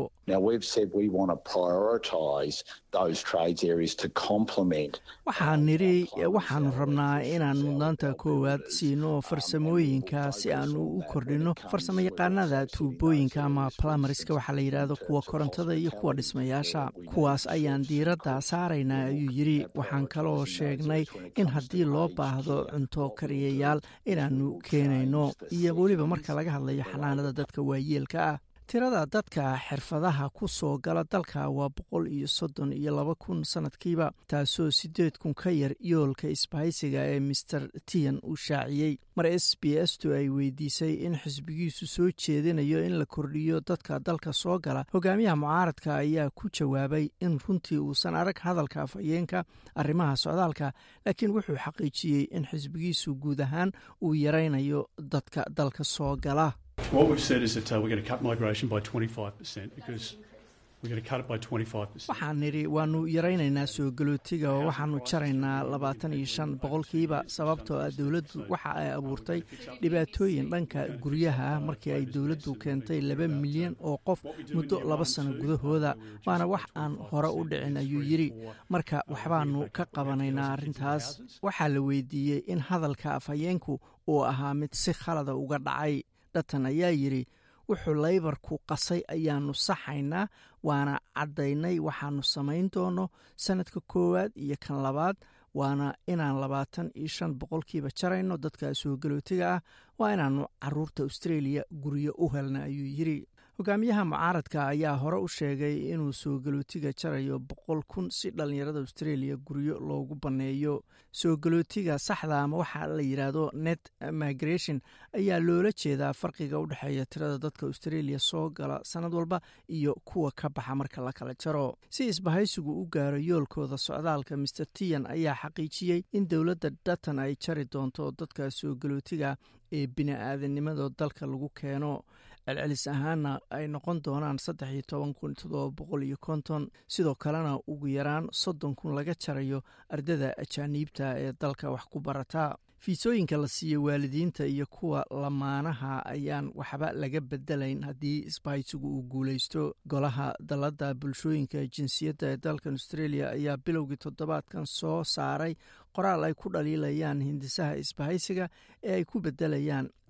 S2: waxaan nidhi waxaanu rabnaa inaan mudnaanta koowaad siino farsamooyinka si aanu u kordhino farsamo yaqaanada tuubooyinka ama plumariska waxaa la yidhaahdo kuwa korontada iyo kuwa dhismayaasha kuwaas ayaan diiradda saaraynaa ayuu yidhi waxaan kaloo sheegnay in haddii loo baahdo cunto kariyayaal inaanu keenayno iyo weliba marka laga hadlayo xanaanada dadka waayeelka ah tirada dadka xirfadaha ku soo gala dalka waa boqol iyo soddon iyo laba kun sanadkiiba taasoo siddeed kun ka yar yoolka isbahaysiga ee master tian uu shaaciyey mar s b s tu ay weydiisay in xisbigiisu soo jeedinayo in la kordhiyo dadka dalka soo gala hogaamiyaha mucaaradka ayaa ku jawaabay in runtii uusan arag hadalka afhayeenka arrimaha socdaalka laakiin wuxuu xaqiijiyey in xisbigiisu guud ahaan uu yaraynayo dadka dalka soo gala
S7: What we've said is that uh, we're going to cut migration by 25% because we're going to cut it by 25%.
S2: waxaan nidhi waanu yaraynaynaa soo galootiga oo waxaanu jaraynaa labaatan iyo shan boqolkiiba sababtoo ah dowladdu waxa ay abuurtay dhibaatooyin dhanka guryaha ah markii ay dowladdu keentay laba milyan oo qof muddo laba sano gudahooda waana wax aan hore u dhicin ayuu yidhi marka waxbaanu ka qabanaynaa arrintaas waxaa la weydiiyey in hadalka afhayeenku uu ahaa mid si khalada uga dhacay dhatan ayaa yidhi wuxuu laybarku qasay ayaanu saxaynaa waana caddaynay waxaanu samayn doono sanadka koowaad iyo kan labaad waana inaan labaatan iyo shan boqolkiiba jarayno dadka soo galootiga ah waa inaanu caruurta australia guryo u helna ayuu yidhi hogaamiyaha mucaaradka ayaa hore u sheegay inuu soo galootiga jarayo boqol kun si dhallinyarada australia guryo loogu banneeyo soo galootiga saxda ama waxaa la yidhaahdo net migration ayaa loola jeedaa farqiga u dhexeeya tirada dadka australia soo gala sanad walba iyo kuwa ka baxa marka la kala jaro si isbahaysigu u gaaro yoolkooda socdaalka master tian ayaa xaqiijiyey in dowladda datan ay jari doonto dadka soo galootiga ee bini-aadanimada dalka lagu keeno celcelis ahaana ay noqon doonaan saddex iyo toban kun toddoba boqol iyo konton sidoo kalena ugu yaraan soddon kun laga jarayo ardada ajaaniibta ee dalka wax ku barata fiisooyinka la siiyo waalidiinta iyo kuwa lamaanaha ayaan waxba laga bedelayn haddii isbahaysigu uu guuleysto golaha dalladda bulshooyinka jinsiyadda ee dalkan australia ayaa bilowgii toddobaadkan soo saaray qoraal ay ku dhaliilayaan hindisaha isbahaysiga ee ay ku bedelayaan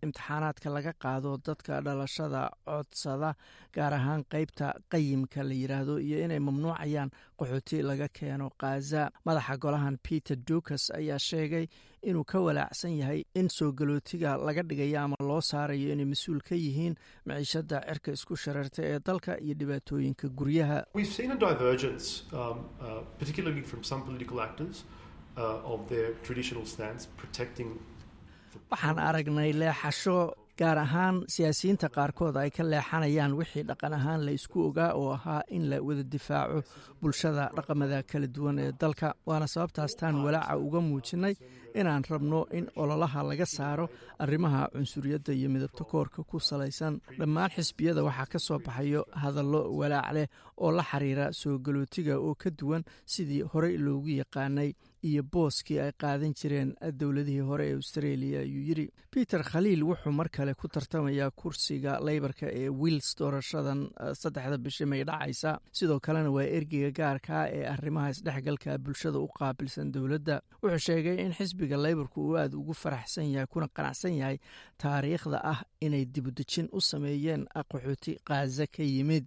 S2: imtixaanaadka laga qaado dadka dhalashada codsada gaar ahaan qeybta qayimka la yidhaahdo iyo inay mamnuucayaan qaxooti laga keeno khaza madaxa golahan peter dukas ayaa sheegay inuu ka walaacsan yahay in soo galootiga laga dhigayo ama loo saarayo inay mas-uul ka yihiin maciishada cirka isku shareerta ee dalka iyo dhibaatooyinka guryaha waxaan aragnay leexasho gaar ahaan siyaasiyiinta qaarkood ay ka leexanayaan wixii dhaqan ahaan la isku ogaa oo ahaa in la wada difaaco bulshada dhaqamada kala duwan ee dalka waana sababtaas taan walaaca uga muujinay inaan rabno in ololaha laga saaro arrimaha cunsuriyadda iyo midabta koorka ku salaysan dhammaan xisbiyada waxaa ka soo baxayo hadallo walaac leh oo la xiriira soo galootiga oo ka duwan sidii horey loogu yaqaanay iyo booskii ay qaadan jireen dowladihii hore ee australia ayuu yidhi peter khaliil wuxuu mar kale ku tartamayaa kursiga leybarka ee wiils doorashadan saddexda bishi may dhacaysa sidoo kalena waa ergeyga gaarkaa ee arrimaha isdhexgalka bulshada u qaabilsan dowladda wuxuu sheegay in xisbiga leybarku uu aada ugu faraxsan yahay kuna qanacsan yahay taariikhda ah inay dibudejin u sameeyeen qaxooti kaaza ka yimid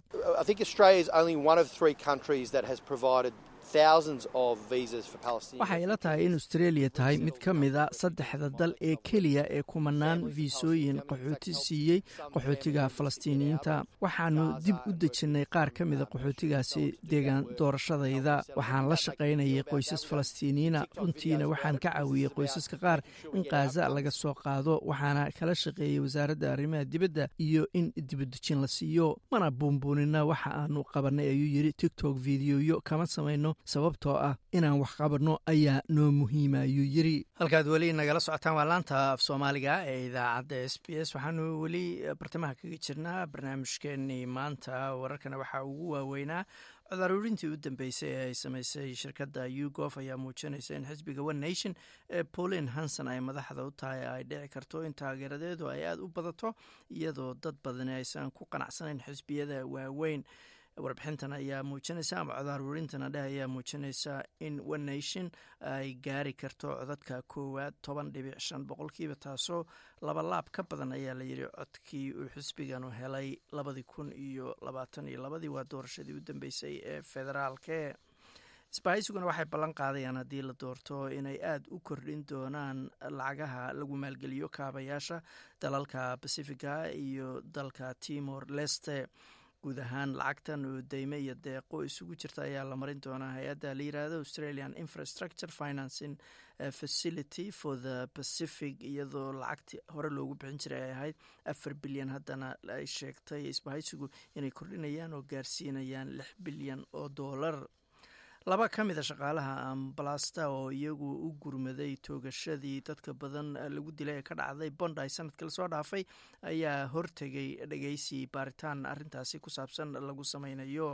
S2: waxay ila tahay in australia tahay mid ka mida saddexda dal ee keliya ee kumanaan fiisooyin qaxooti siiyey qaxootiga falastiiniyiinta waxaanu dib u dejinnay qaar ka mida qaxootigaasi deegaan doorashadayda waxaan la shaqaynayay qoysas falastiiniyiina runtiina waxaan ka caawiyey qoysaska qaar in kaaza laga soo qaado waxaana kala shaqeeyey wasaaradda arrimaha dibadda iyo in dibudejin la siiyo mana buunbuunina waxa aanu qabanay ayuu yidhi tigtok videoyo kama samayno sababtoo ah inaan wax qabanno ayaa noo muhiima ayuu yiri halkaad weli nagala socotaan waa laanta af soomaaliga ee idaacadda s b s waxaanu weli bartamaha kaga jirnaa barnaamijkeenii maanta wararkana waxaa ugu waaweynaa codaaruurintii u dambeysay ee ay samaysay shirkadda ugof ayaa muujinaysa in xisbiga one nation ee pauline hanson ay madaxda u tahay ay dhici karto in taageeradeedu ay aada u badato iyadoo dad badani aysan ku qanacsanayn xisbiyada waaweyn warbixintan ayaa muujinaysa ama codaaruurintana dheh ayaa muujinaysa in one nation ay gaari karto codadka koowaad toban dhibic shan boqolkiiba taasoo laba laab ka badan ayaa la yidhi codkii uu xisbiganu helay labadii kun iyo labaatan iyo labadii waa doorashadii u dambeysay ee federaalke isbahaysiguna waxay ballan qaadayaan haddii la doorto inay aada u kordhin doonaan lacagaha lagu maalgeliyo kaabayaasha dalalka pacifica iyo dalka timor leste guud ahaan lacagtan oo deyme iyo deeqo isugu jirta ayaa la marin doonaa hay-adda la yiraahdo australian infrastructure financing facility for the pacific iyadoo lacagtii hore loogu bixin jiray ay ahayd afar bilyan haddana ay sheegtay isbahaysigu inay kordhinayaan oo gaarsiinayaan lix bilyan oo doolar laba ka mid a shaqaalaha ambalasta oo iyagu u gurmaday toogashadii dadka badan lagu dilay ee ka dhacday bondi sanadkii lasoo dhaafay ayaa hortegay dhegeysi baaritaan arintaasi ku saabsan lagu sameynayo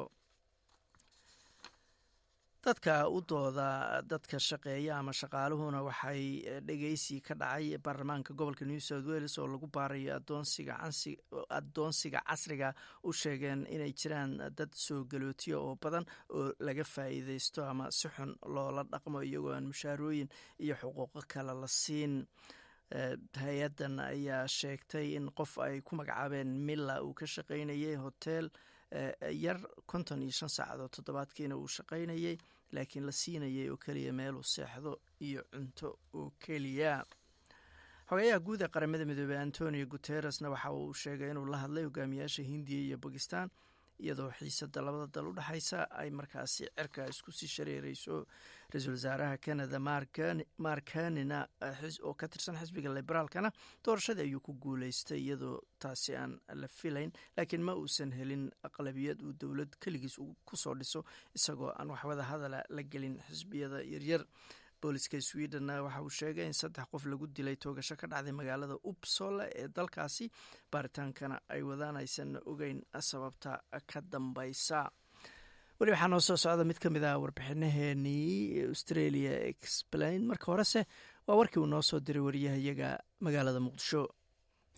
S2: dadka u dooda dadka shaqeeya ama shaqaaluhuna waxay dhegeysi ka dhacay baarlamaanka gobolka new south wales oo lagu baarayo adoonsiga casriga u sheegeen inay jiraan dad soo galootiya oo badan oo laga faa'iideysto ama si xun loola dhaqmo iyagoo aan mushaarooyin iyo xuquuqo kale la siin hay-addan ayaa sheegtay in qof ay ku magacaabeen milla uu ka shaqaynayay hotel yar konton iyo shan saacadood toddobaadkiina uu shaqaynayay laakiin la siinayay oo keliya meeluu seexdo iyo cunto oo keliya xogeyaha guud ee qaramada midoobey antonio guteresna waxa uu sheegay inuu la hadlay hogaamiyaasha hindiya iyo bakistan iyadoo xiisada labada dal u dhexaysa ay markaasi cirka isku sii shareereyso ra-iisul wasaaraha canada markanina oo ka tirsan xisbiga liberaalkana doorashadii ayuu ku guuleystay iyadoo taasi aan la filayn laakiin ma uusan helin aqlabiyad uu dowlad keligiis kusoo dhiso isagoo aan waxwada hadala la gelin xisbiyada yaryar booliska sweden waxa uu sheegay in saddex qof lagu dilay toogasho ka dhacday magaalada upsole ee dalkaasi baaritaankana ay wadaan aysan ogeyn sababta ka dambeysa weli waxaa noo soo socda mid ka mid ah warbixinaheenii australia explain marka horese waa warkii uu noo soo diray wariyahayaga magaalada muqdisho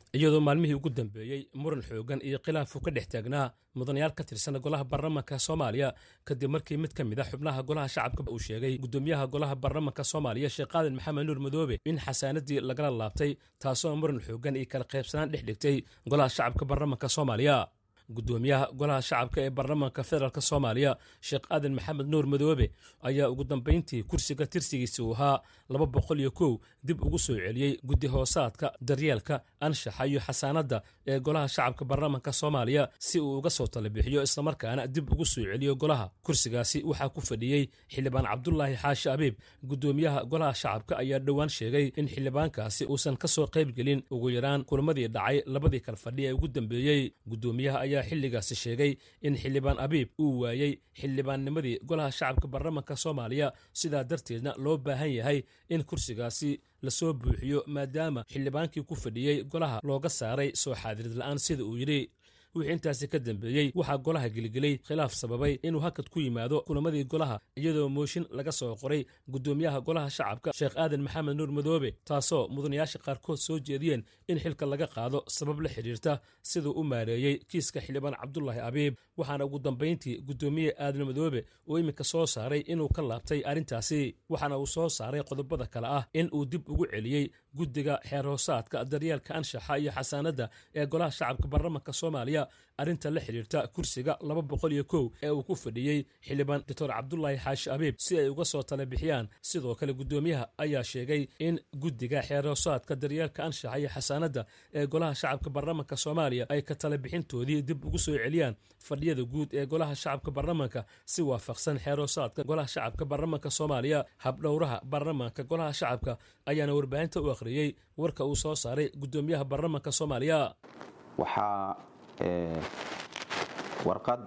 S8: iyadoo maalmihii ugu dambeeyey muran xoogan iyo khilaafu ka dhex taagnaa mudanayaal ka tirsan golaha baarlamanka soomaaliya kadib markii mid ka mid a xubnaha golaha shacabka uu sheegay gudoomiyaha golaha baarlamanka soomaaliya sheekh qaadan maxamed nuur madoobe in xasaanadii lagala laabtay taasoo muran xoogan iyo kala qaybsanaan dhex dhigtay golaha shacabka baarlamanka soomaaliya gudoomiyaha golaha shacabka ee baarlamanka federaalk soomaaliya sheekh aadan maxamed nuur madoobe ayaa ugu dambayntii kursiga tirsigiisa uu ahaa laba boqol iyo kow dib ugu soo celiyey guddi hoosaadka daryeelka anshaxa iyo xasaanadda ee golaha shacabka baarlamanka soomaaliya si uu uga soo talabixiyo islamarkaana dib ugu soo celiyo golaha kursigaasi waxaa ku fadhiyey xildhibaan cabdulaahi xaashi abiib gudoomiyaha golaha shacabka ayaa dhowaan sheegay in xildhibaankaasi uusan ka soo qaybgelin ugu yaraan kulamadii dhacay labadii kal fadhi ee ugu dambeeyey gudoomiyaha ayaa xilligaasi sheegay in xildhibaan abiib uu waayey xildhibaannimadii golaha shacabka baarlamanka soomaaliya sidaa darteedna loo baahan yahay in kursigaasi lasoo buuxiyo maadaama xildhibaankii ku fadhiyey golaha looga saaray soo xaadirid la'aan sida uu yidhi wixii intaasi ka dambeeyey waxaa golaha gelgelay khilaaf sababay inuu hakad ku yimaado kulamadii golaha iyadoo mooshin laga soo qoray gudoomiyaha golaha shacabka sheekh aadan maxamed nuur madoobe taasoo mudanayaasha qaarkood soo jeediyeen in xilka laga qaado sabab la xidhiirta siduu u maareeyey kiiska xildhibaan cabdulaahi abiib waxaana ugu dambayntii gudoomiye aadan madoobe uu iminka soo saaray inuu ka laabtay arrintaasi waxaana uu soo saaray qodobada kale ah in uu dib ugu celiyey guddiga xeer hoosaadka daryeelka anshaxa iyo xasaanadda ee golaha shacabka baarlamanka soomaaliya arrinta la xidhiirta kursiga laba boqol iyo kow ee uu ku fadhiyey xildhibaan doctor cabdulaahi xaashi abiib si ay uga soo tala bixiyaan sidoo kale gudoomiyaha ayaa sheegay in guddiga xeer hoosaadka daryeelka anshaxa iyo xasaanadda ee golaha shacabka baarlamanka soomaaliya ay ka tala bixintoodii dib ugu soo celiyaan fadhiyada guud ee golaha shacabka baarlamanka si waafaqsan xeer hoosaadka golaha shacabka baarlamanka soomaaliya habdhowraha baarlamanka golaha shacabka ayaana warbaahinta u akhriyey warka uu soo saaray gudoomiyaha baarlamanka soomaaliya
S9: waxaa warqad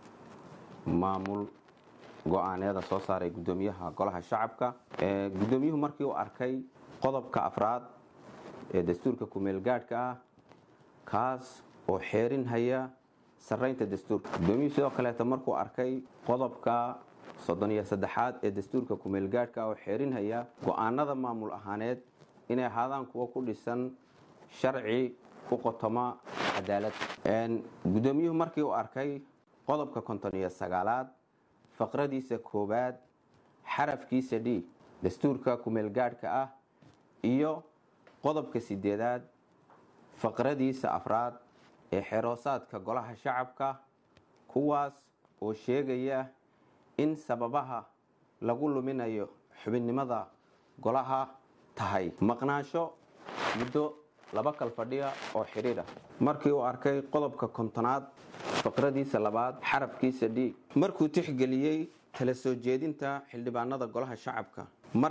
S9: maamul go-aaneeda soo saaray gudoomiyaha golaha shacabka gudoomiyuhu markii uu arkay qodobka afraad ee dastuurka kumeelgaadhka ah kaas oo xeerin haya saraynta dastuurka gudoomiyuhu sidoo kaleeta markuu arkay qodobka soddon iyo saddexaad ee dastuurka kumeelgaadhka ah oo xeerin haya go-aanada maamul ahaaneed inay ahaadaan kuwa ku dhisan sharci ku qotoma cadaalad gudoomiyuhu markii uu arkay qodobka konton iyo sagaalaad faqradiisa koowaad xarafkiisa d dastuurka kumeelgaadhka ah iyo qodobka sideedaad faqradiisa afraad ee xeroosaadka golaha shacabka kuwaas oo sheegaya in sababaha lagu luminayo xubinnimada golaha tahay maqnaansho muddo laba kal fadhiya oo xidhiir ah markii uu arkay qodobka kontonaad faqradiisa labaad xarafkiisa d markuu tixgeliyey tala soo jeedinta xildhibaanada golaha shacabka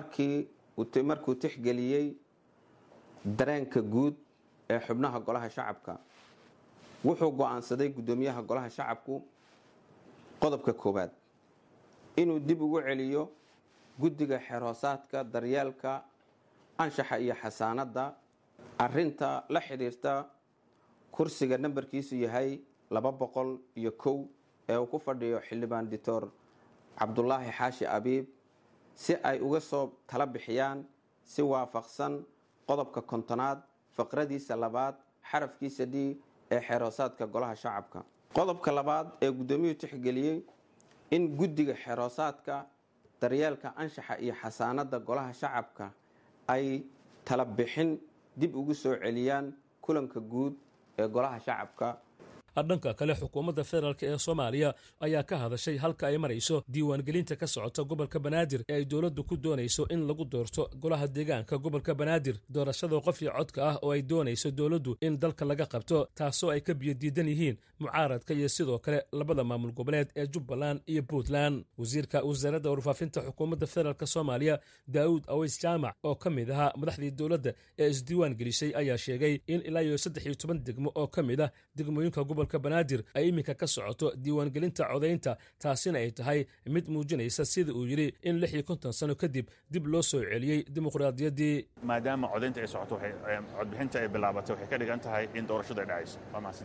S9: markuu tixgeliyey dareenka guud ee xubnaha golaha shacabka wuxuu go-aansaday gudoomiyaha golaha shacabku qodobka koowaad inuu dib ugu celiyo guddiga xerhoosaadka daryeelka anshaxa iyo xasaanadda arinta la xidhiirta kursiga nambarkiisu yahay laba boqol iyo kow ee uu ku fadhiyo xildhibaan doctor cabdulaahi xaashi abiib si ay uga soo tala bixiyaan si waafaqsan qodobka kontonaad faqradiisa labaad xarafkiisa d ee xeroosaadka golaha shacabka qodobka labaad ee guddoomiyuhu tixgeliyey in guddiga xeroosaadka daryeelka anshaxa iyo xasaanadda golaha shacabka ay tala bixin dib ugu soo celiyaan kulanka guud ee golaha shacabka
S8: dhanka kale xukuumadda federaalk ee soomaaliya ayaa ka hadashay halka ay marayso diiwaangelinta ka socota gobolka banaadir ee ay dowladdu ku doonayso in lagu doorto golaha deegaanka gobolka banaadir doorashada qofii codka ah oo ay doonayso dowladdu in dalka laga qabto taasoo ay ka biyodiidan yihiin mucaaradka iyo sidoo kale labada maamul goboleed ee jubbaland iyo puntland wasiirka wasaaradda warfaafinta xukuumadda federaalk soomaaliya daa'uud aweys jaamac oo ka mid ahaa madaxdii dowladda ee isdiiwaan gelisay ayaa sheegay in ilaa iyo saddex iyo toban degmo oo ka mid ah degmooyinka gobolka banaadir ay iminka ka socoto diiwaangelinta codaynta taasina ay tahay mid muujinaysa sida uu yidhi in lix iyo konton sano kadib dib loo soo celiyey dimuqraadiyaddii
S10: maadaama codaynta ay socoto codbixinta ay bilaabatay waxay ka dhigan tahay in doorashadu ay dhacayso waa mahadsanti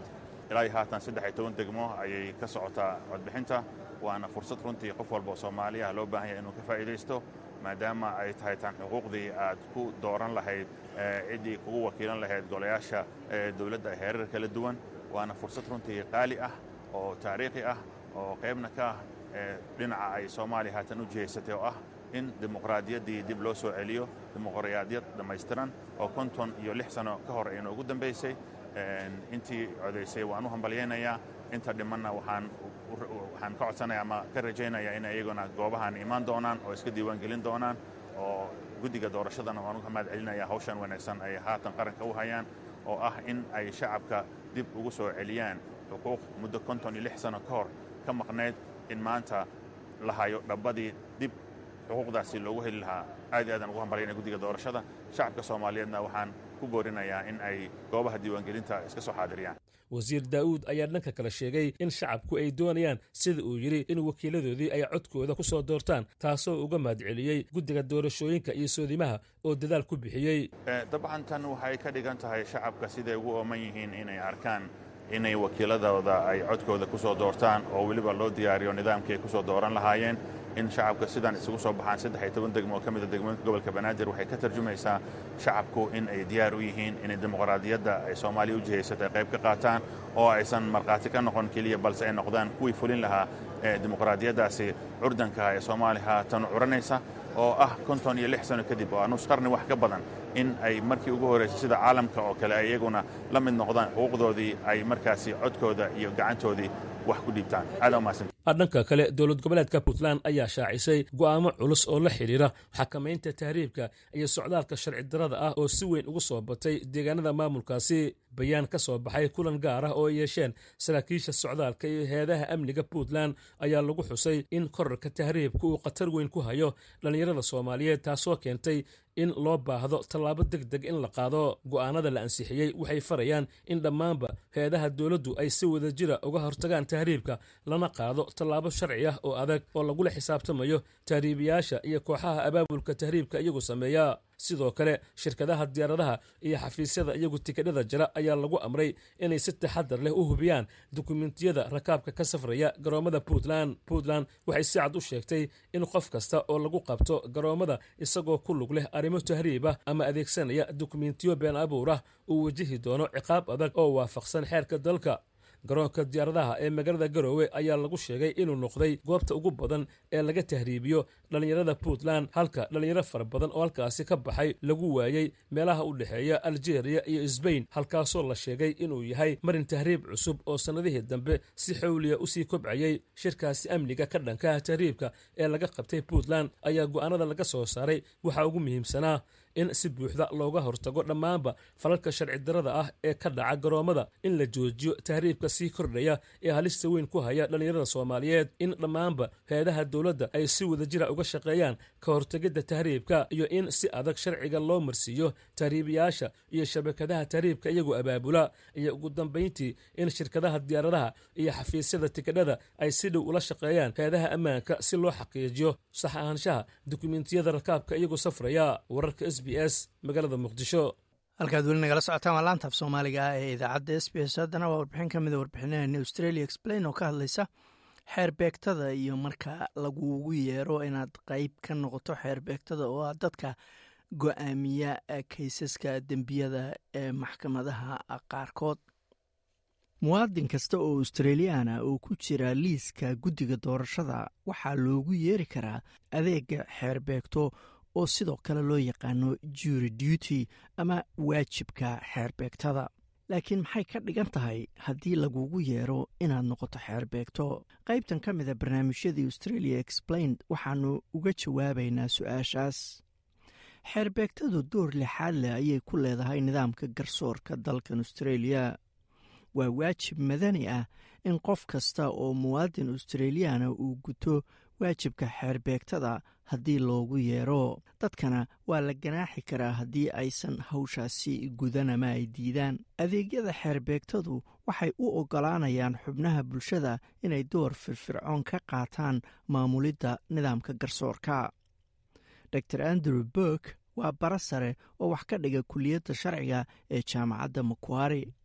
S10: ilaa iyo haatan saddex iyo toban degmo ayay ka socotaa codbixinta waana fursad runtii qof walba oo soomaali ah loo baahan yahay inuu ka faa'iidaysto maadaama ay tahay tan xuquuqdii aad ku dooran lahayd ciddii kugu wakiilan lahayd golayaasha dowladda heerar kala duwan waana fursad runtii qaali ah oo taariikhi ah oo qaybna ka ah dhinaca ay soomaaliya haatan u jihaysatay oo ah in dimuqraadiyaddii dib loo soo celiyo dimuqraadiyad dhammaystiran oo konton iyo lix sano ka hor ayna ugu dambaysay intii codaysay waan u hambalyaynayaa inta dhimanna waxaan waxaan ka codsanaya ama ka rajaynayaa in iyaguna goobahan imaan doonaan oo iska diiwaangelin doonaan oo guddiga doorashadana waan uga mahad celinaya hawshan wanaagsan ay haatan qaranka u hayaan oo ah in ay shacabka dib ugu soo celiyaan xuquuq muddo konton iyo lix sano ka hor ka maqnayd in maanta la hayo dhabbadii dib xuquuqdaasi loogu heli lahaa aad iyo aadaan ugu hambalyana guddiga doorashada shacabka soomaaliyeedna waxaan ku boorinayaa in ay goobaha diiwaangelinta iska soo xaadiriyaan
S8: wasiir daa'uud ayaa dhanka kale sheegay in shacabku ay doonayaan sida uu yidhi in wakiiladoodii ay codkooda ku soo doortaan taasoo uga mahadceliyey guddiga doorashooyinka iyo soodimaha oo dadaal ku bixiyey
S10: dabcan tan waxay ka dhigan tahay shacabka siday ugu ooman yihiin inay arkaan inay wakiiladooda ay codkooda ku soo doortaan oo weliba loo diyaariyo nidaamkii ay ku soo dooran lahaayeen in shacabka sidaan isugu soo baxaan saddex iyo toban degmo oo ka mida degmooyinka gobolka banaadir waxay ka tarjumaysaa shacabku in ay diyaar u yihiin inay dimuqraadiyadda ay soomaaliya u jihaysatay qayb ka qaataan oo aysan markhaati ka noqon keliya balse ay noqdaan kuwii fulin lahaa dimuqraadiyaddaasi curdankaha ee soomaaliya haatan curanaysa oo ah konton iyo lix sano kadib oo nus qarni wax ka badan in ay markii ugu horraysay sida caalamka oo kale ay iyaguna la mid noqdaan xuquuqdoodii ay markaasi codkooda iyo gacantoodii wax ku dhiibtaan aad umahadsan
S8: dhanka kale dowlad goboleedka puntland ayaa shaacisay go'aamo culus oo la xidhiira xakamaynta tahriibka iyo socdaalka sharci darada ah oo si weyn ugu soo batay deegaanada maamulkaasi bayaan ka soo baxay kulan gaar ah oo ay yeesheen saraakiisha socdaalka iyo heedaha amniga puntland ayaa lagu xusay in korarka tahriibka uu khatar weyn ku hayo dhallinyarada soomaaliyeed taasoo keentay in loo baahdo tallaabo deg deg in la qaado go'aanada la ansixiyey waxay farayaan in dhammaanba heedaha dowladdu ay si wada jira uga hortagaan tahriibka lana qaado tallaabo sharci ah oo adag oo lagula xisaabtamayo tahriibiyaasha iyo kooxaha abaabulka tahriibka iyagu sameeya sidoo kale shirkadaha diyaaradaha iyo xafiisyada iyagu tikidhada jira ayaa lagu amray inay si taxadar leh u hubiyaan dukumentiyada rakaabka ka safraya garoommada puntland puntland waxay si cad u sheegtay in qof kasta oo lagu qabto garoommada isagoo ku lug leh arrimo tahriib ah ama adeegsanaya dukumentiyo been abuur ah uu wajihi doono ciqaab adag oo waafaqsan xeerka dalka garoonka diyaaradaha ee magaalada garoowe ayaa lagu sheegay inuu noqday goobta ugu badan ee laga tahriibiyo dhallinyarada puntland halka dhallinyaro fara badan oo halkaasi ka baxay lagu waayey meelaha u dhexeeya aljeeriya iyo sbain halkaasoo la sheegay inuu yahay marin tahriib cusub oo sannadihii dambe si xawliya usii kobcayey shirkaasi amniga ka dhankaha tahriibka ee laga qabtay puntland ayaa go'aanada laga soo saaray waxaa ugu muhiimsanaa in si buuxda looga hortago dhammaanba falalka sharci darada ah ee ka dhaca garoommada in la joojiyo tahriibka sii kordhaya ee halista weyn ku haya dhallinyarada soomaaliyeed in dhammaanba heedaha dowladda ay si wadajira uga shaqeeyaan ka hortegidda tahriibka iyo in si adag sharciga loo marsiiyo tahriibiyaasha iyo shabakadaha tahriibka iyagoo abaabula iyo ugu dambayntii in shirkadaha diyaaradaha iyo xafiisyada tikidhada ay si dhow ula shaqeeyaan heedaha ammaanka si loo xaqiijiyo sax ahaanshaha dukumentiyada rakaabka iyagoo safraya wararka s b s magaalada muqdisho
S2: halkaad weli nagala socotaan waa laantaaf soomaaliga ah ee idaacadda s b s haddana waa warbixin ka mida warbixinaheena australia explain oo ka hadlaysa xeer beegtada iyo marka lagugu yeero inaad qeyb ka noqoto xeer beegtada oo ah dadka go-aamiya kaysaska dembiyada ee maxkamadaha qaarkood muwaadin kasta oo australiyaana oo ku jira liiska guddiga doorashada waxaa loogu yeeri karaa adeega xeer beegto oo sidoo kale loo yaqaano jury duty ama waajibka xeerbeegtada laakiin maxay ka dhigan tahay haddii lagugu yeero inaad noqoto xeerbeegto qaybtan ka mida barnaamijyadii australia explained waxaanu uga jawaabaynaa su-aashaas xeerbeegtadu door lixaad leh ayay ku leedahay nidaamka garsoorka dalkan australia waa waajib madani ah in qof kasta oo muwaadin australiyaana uu guto waajibka xeerbeegtada haddii loogu yeero dadkana waa la ganaaxi karaa haddii aysan hawshaasi gudan ama ay diidaan adeegyada xeerbeegtadu waxay u oggolaanayaan xubnaha bulshada inay door firfircoon ka qaataan maamulidda nidaamka garsoorka dor andrew burk waa bara sare oo wax ka dhiga kuliyadda sharciga ee jaamacadda makuari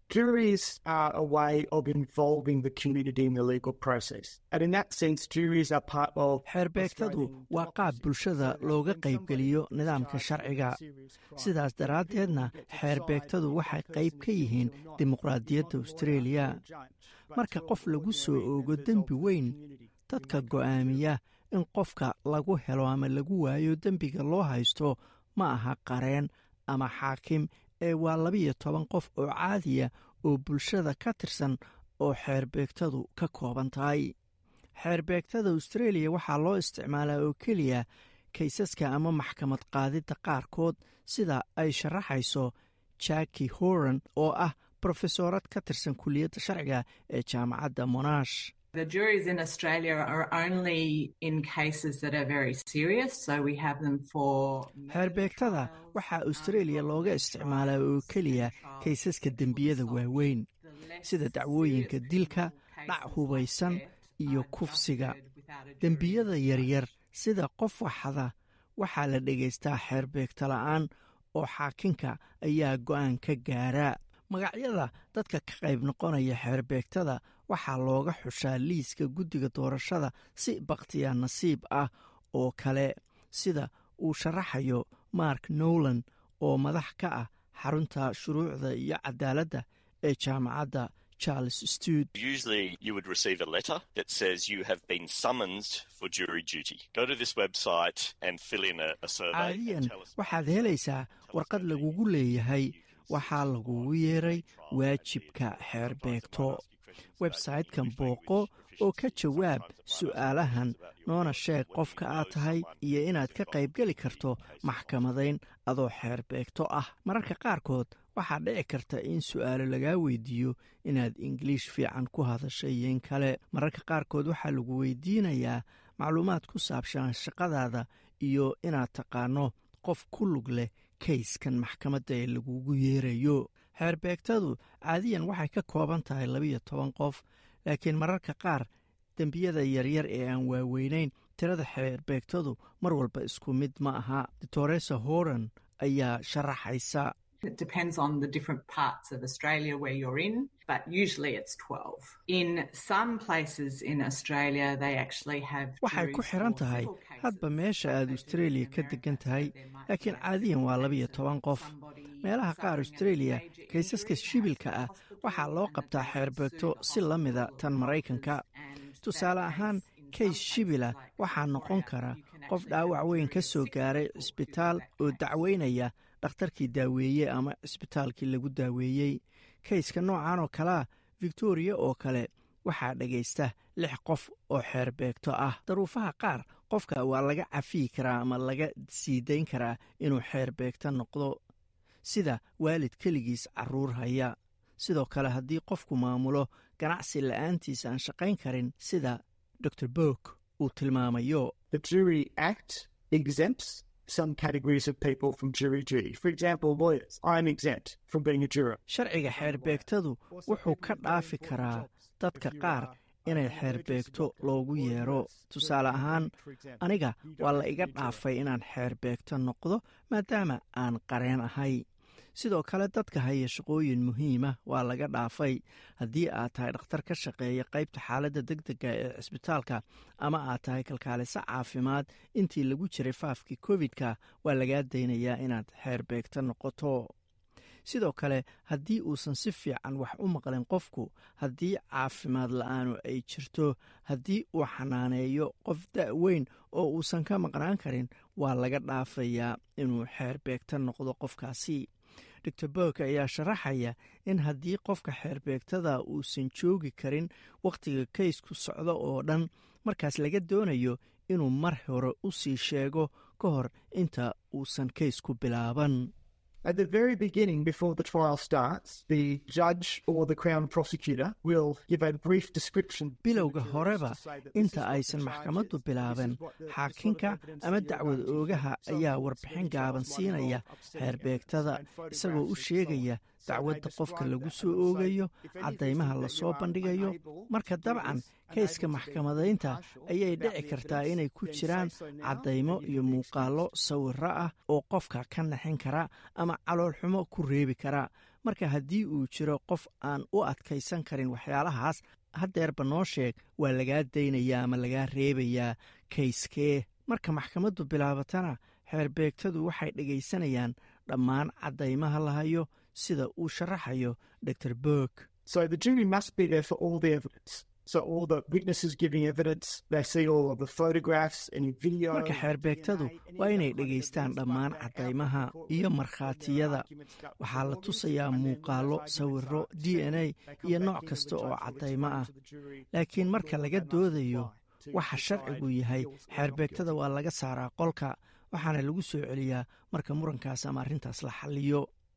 S11: Juries are a way of involving the community in the legal process. And in that sense, juries are part of.
S2: xeerbeegtadu waa qaab bulshada looga qaybgeliyo nidaamka sharciga sidaas daraaddeedna xeerbeegtadu waxay qayb ka yihiin dimuqraadiyadda austraeliya marka qof lagu soo oogo dembi weyn dadka go'aamiya in qofka lagu helo ama lagu waayo dembiga loo haysto ma aha qareen ama xaakim ee waa labiyo toban qof oo caadiya oo bulshada ka tirsan oo xeerbeegtadu ka kooban tahay xeerbeegtada austraeliya waxaa loo isticmaalaa oo keliya kaysaska ama maxkamad qaadidda qaarkood sida ay sharaxayso jaki horan oo ah brofesoorad ka tirsan kuliyadda sharciga ee jaamacadda monash
S12: The juries in Australia are only in cases that are very serious, so we have them for.
S2: xeerbeegtada waxaa austraeliya looga isticmaalaa oo keliya kaysaska dembiyada waaweyn sida dacwooyinka dilka dhac hubaysan iyo kufsiga dembiyada yaryar sida qof waxada waxaa la dhegaystaa xeerbeegta la'aan oo xaakinka ayaa go'aan ka gaara magacyada dadka ka qayb noqonaya xeerbeegtada waxaa looga xushaa liiska guddiga doorashada si bakhtiya nasiib ah oo kale sida uu sharaxayo mark nowland oo madax ka ah xarunta shuruucda iyo cadaaladda ee jaamacadda charles stud
S13: Usually, you would receive a letter that says you have been summoned for jury duty. Go to this website and fill in a, a survey.
S2: caadiyan waxaad helaysaa warqad lagugu leeyahay waxaa lagugu yeeray waajibka xeerbeegto websaytekan booqo oo ka jawaab su'aalahan noona sheeg qofka aad tahay iyo inaad ka qaybgeli karto maxkamadayn adoo xeerbeegto ah mararka qaarkood waxaa dhici karta in su'aalo lagaa weydiiyo inaad ingiliish fiican ku hadashay iyo in kale mararka qaarkood waxaa lagu weydiinayaa macluumaad ku saabsan shaqadaada iyo inaad taqaano qof ku lug leh kayskan maxkamadda ee lagugu yeerayo xeerbeegtadu caadiyan waxay ka kooban tahay labiyo toban qof laakiin mararka qaar dembiyada yaryar ee aan waaweynayn tirada xeerbeegtadu mar walba isku mid ma aha doctoresa horan ayaa sharaxaysa
S12: It depends on the different parts of Australia where you're in, but usually it's 12. In some places in Australia, they actually have.
S2: waxay ku xiran tahay hadba meesha aad austraeliya ka degan tahay laakiin caadiyan waa labiyo toban qof meelaha qaar austraeliya kaysaska shibilka ah waxaa loo qabtaa xeerbeegto si la mida tan maraykanka tusaale ahaan kays shibila waxaa noqon kara qof dhaawac weyn ka soo gaaray cisbitaal oo dacweynaya dhakhtarkii daaweeye ama cisbitaalkii lagu daaweeyey kayska noocan oo kalea victoriya oo kale waxaa dhegaysta lix qof oo xeerbeegto ah daruufaha qaar qofka waa laga cafiyi karaa ama laga sii dayn karaa inuu xeerbeegto noqdo sida waalid keligiis caruur haya sidoo kale haddii qofku maamulo ganacsi la'aantiisa aan shaqayn karin sida dor bok uu tilmaamayo
S11: The Jury Act exempts some categories of people from jury duty. For example, lawyers. I'm exempt from being a juror.
S2: sharciga xeerbeegtadu wuxuu ka dhaafi karaa dadka qaar inay xeerbeegto loogu yeero tusaale ahaan aniga waa la iga dhaafay inaan xeerbeegto noqdo maadaama aan qareen ahay sidoo kale dadka haya shaqooyin muhiima waa laga dhaafay haddii aad tahay dhakhtar ka shaqeeya qaybta xaaladda deg dega ee cisbitaalka ama aad tahay kalkaaliso caafimaad intii lagu jiray faafkii covid-ka waa lagaa daynayaa inaad xeerbeegto noqoto sidoo kale haddii uusan si fiican wax u maqlin qofku haddii caafimaad la-aanu ay jirto haddii uu xanaaneeyo qof da-weyn oo uusan ka maqnaan karin waa laga dhaafayaa inuu xeerbeegto noqdo qofkaasi dor bok ayaa sharaxaya in haddii qofka xeerbeegtada uusan joogi karin wakhtiga kaysku socdo oo dhan markaas laga doonayo inuu mar hore u sii sheego ka hor inta uusan kaysku bilaaban
S11: At the very beginning, before the trial starts, the judge or the Crown prosecutor will give a brief description.
S2: bilowga horeba inta aysan maxkamaddu bilaaban xaakinka ama dacwad oogaha ayaa warbixin gaaban siinaya xeerbeegtada isagoo u sheegaya dacwadda qofka lagu soo oogayo caddaymaha lasoo bandhigayo marka dabcan kayska maxkamadaynta ayay dhici kartaa inay ku jiraan caddaymo iyo muuqaallo sawiro ah oo qofka ka naxin kara ama caloolxumo ku reebi kara marka haddii uu jiro qof aan u adkaysan karin waxyaalahaas haddeerba noo sheeg waa lagaa daynayaa ama lagaa reebayaa kayskee marka maxkamaddu bilaabatana xeerbeegtadu waxay dhegaysanayaan dhammaan caddaymaha la hayo sida uu sharaxayo dor berg
S11: So the jury must be there for all the evidence. So all the witnesses giving evidence, they see all of the photographs, any video.
S2: marka xeerbeegtadu waa inay dhegaystaan dhammaan caddaymaha iyo markhaatiyada waxaa la tusayaa muuqaallo sawirro d n a iyo nooc kasta oo caddaymo ah laakiin marka laga doodayo waxa sharcigu yahay xeerbeegtada waa laga saaraa qolka waxaana lagu soo celiyaa marka murankaas ama arrintaas la xalliyo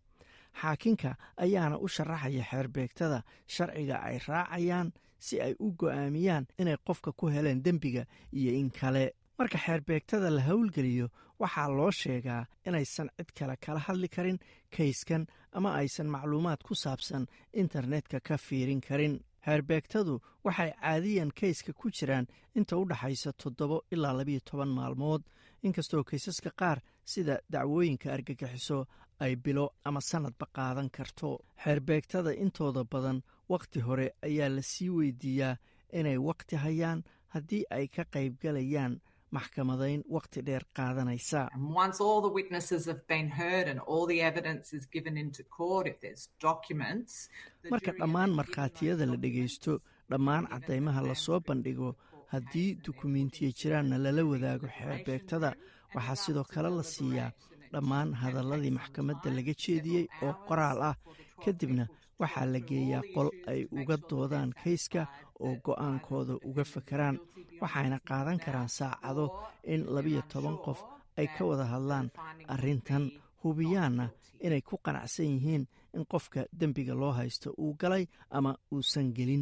S2: xaakinka ayaana u sharaxaya xeerbeegtada sharciga ay raacayaan si ay u go'aamiyaan inay qofka ku heleen dembiga iyo in kale marka xeerbeegtada la howlgeliyo waxaa loo sheegaa inaysan cid kale kala hadli karin kayskan ama aysan macluumaad ku saabsan internetka ka fiirin karin xeerbeegtadu waxay caadiyan kayska ku jiraan inta u dhaxaysa toddobo ilaa labiyo toban maalmood inkastoo kaysaska qaar sida dacwooyinka argagixiso ay bilo ama sannadba qaadan karto xeerbeegtada intooda badan wakhti hore ayaa la sii weydiiyaa inay wakhti hayaan haddii ay ka qaybgalayaan maxkamadayn wakhti dheer qaadanaysa
S12: Once all the witnesses have been heard and all the evidence is given into court, if there's documents, the
S2: marka
S12: jury
S2: dhammaan markhaatiyada la dhegaysto dhammaan caddaymaha lasoo bandhigo haddii dukumiintiya jiraanna lala wadaago xeerbeegtada waxaa sidoo kale la siiyaa dhammaan hadalladii maxkamadda laga jeediyey oo qoraal ah kadibna waxaa la geeyaa qol ay uga doodaan kayska oo go'aankooda uga fakaraan waxayna qaadan karaan saacado in labiyo toban qof ay ka wada hadlaan arrintan hubiyaanna inay ku qanacsan yihiin in qofka dembiga loo haysto uu galay ama uusan gelin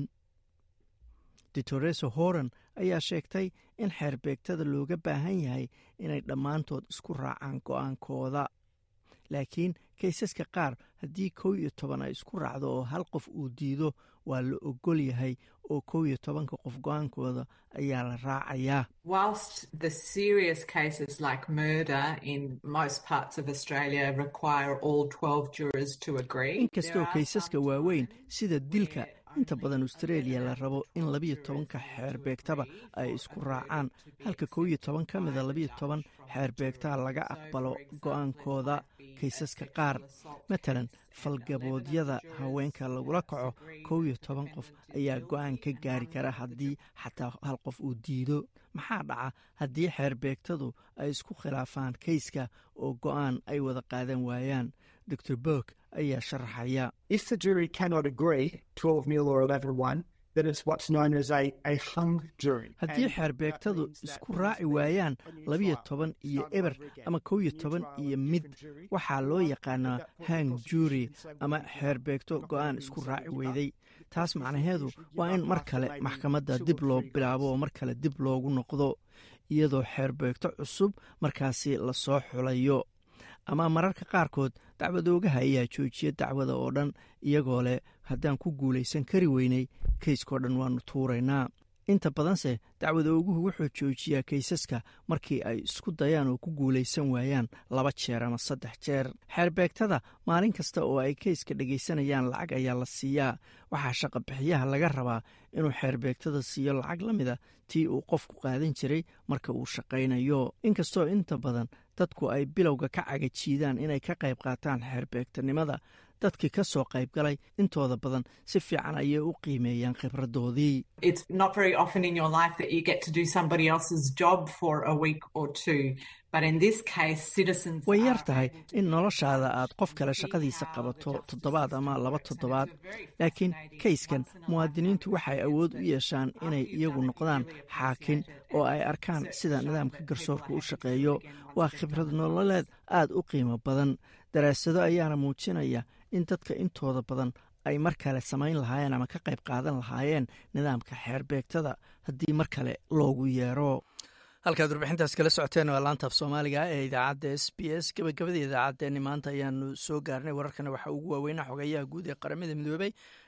S2: ditoreso horan ayaa sheegtay in xeerbeegtada looga baahan yahay inay dhammaantood isku raacaan go'aankooda laakiin kaysaska qaar haddii kow iyo toban ay isku raacdo oo hal qof uu diido waa la ogol yahay oo kow iyo tobanka qof go'aankooda ayaa la raacayaa
S12: Whilst the serious cases like murder in most parts of Australia require all 12 jurors to agree,
S2: inkastoo kaysaska waaweyn sida dilka inta badan australia la rabo in labiyo tobanka xeerbeegtaba ay isku raacaan halka kow iyo toban ka mida labiyo toban xeerbeegtaa laga aqbalo go'aankooda kaysaska qaar matalan falgaboodyada haweenka lagula kaco kow iyo toban qof ayaa go'aan ka gaari kara haddii xataa hal qof uu diido maxaa dhaca haddii xeerbeegtadu ay isku khilaafaan kayska oo go'aan ay wada qaadan waayaan dor berg ayaa sharaxaya
S11: If the jury cannot agree, 12 mil or 11 1, then it's what's known as a, a hung jury.
S2: haddii xeerbeegtadu isku raaci waayaan labiyo toban iyo eber ama kow iyo toban iyo mid waxaa loo yaqaanaa hang jury ama xeerbeegto go'aan isku raaci weyday taas macnaheedu waa in mar kale maxkamadda dib loo bilaabo oo mar kale dib loogu noqdo iyadoo xeerbeegto cusub markaasi lasoo xulayo ama mararka qaarkood dacwadoogaha ayaa joojiya dacwada oo dhan iyagoo leh haddaan ku guulaysan kari weynay kayskao dhan waannu tuuraynaa inta badanse dacwadooguhu wuxuu joojiyaa kaysaska markii ay isku dayaan oo ku guulaysan waayaan laba jeer ama saddex jeer xeerbeegtada maalin kasta oo ay kayska dhegaysanayaan lacag ayaa la siiyaa waxaa shaqabixiyaha laga rabaa inuu xeerbeegtada siiyo lacag la mida tii uu qofku qaadan jiray marka uu shaqaynayo inkastoo inta badan dadku ay bilowga ka cagajiidaan inay ka qayb qaataan xeerbeegtanimada dadkii ka soo qayb galay intooda badan si fiican ayay u qiimeeyaan khibradoodii
S12: it's not very often in your life that you get to do somebody else's job for a week or two. But in this case, citizens
S2: way yar
S12: are
S2: tahay in noloshaada aad qof kale shaqadiisa qabato toddobaad ama laba toddobaad laakiin kayskan muwaadiniintu waxay awood u yeeshaan inay iyagu noqdaan xaakin oo ay arkaan sida nidaamka garsoorka u shaqeeyo waa khibrad nololeed aad u qiimo badan daraasado ayaana muujinaya in dadka intooda badan ay mar kale samayn lahaayeen ama ka qayb qaadan lahaayeen nidaamka xeerbeegtada haddii mar kale loogu yeero halkaad warbixintaas kala socoteen waa laanta af soomaaliga ee idaacadda s b s gabagabada idaacaddeenni maanta ayaanu soo gaarnay wararkana waxaa ugu waaweynaa xogeeyaha guud ee qaramada midoobey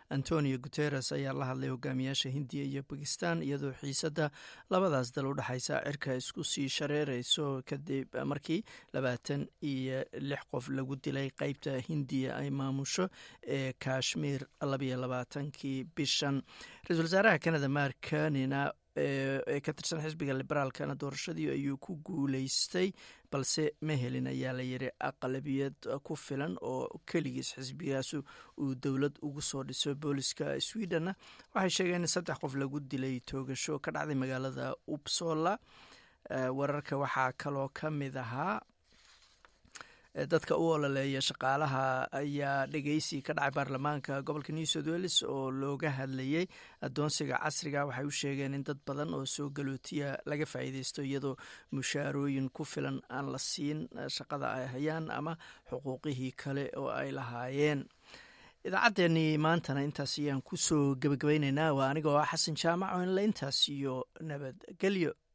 S2: antonio guteres ayaa la hadlay hogaamiyaasha hindiya iyo bakistan iyadoo xiisadda labadaas dal u dhexaysa cirka isku sii shareereyso kadib markii labaatan iyo lix qof lagu dilay qeybta hindiya ay maamusho ee kashmir labayo labaatankii bishan ra-isul wasaaraha canada mark kanina ee ka tirsan xisbiga liberaalkana doorashadii ayuu ku guuleystay balse ma helin ayaa la yiri aqlabiyad ku filan oo keligiis xisbigaasu uu dowlad ugu soo dhiso booliska swedenna waxay sheegeen in saddex qof lagu dilay toogasho ka dhacday magaalada upsola wararka waxaa kaloo ka mid ahaa dadka u ololeeya shaqaalaha ayaa dhegeysi ka dhacay baarlamaanka gobolka new south wales oo looga hadlayay adoonsiga casriga waxay u sheegeen in dad badan oo soo galootiya laga faa'iideysto iyadoo mushaarooyin ku filan aan la siin shaqada ay hayaan ama xuquuqihii kale oo ay lahaayeen idaacaddeenii maantana intaas ayaan kusoo gebagabayneynaa waa anigoo ah xasan jaamac oo inla intaas iyo nabadgelyo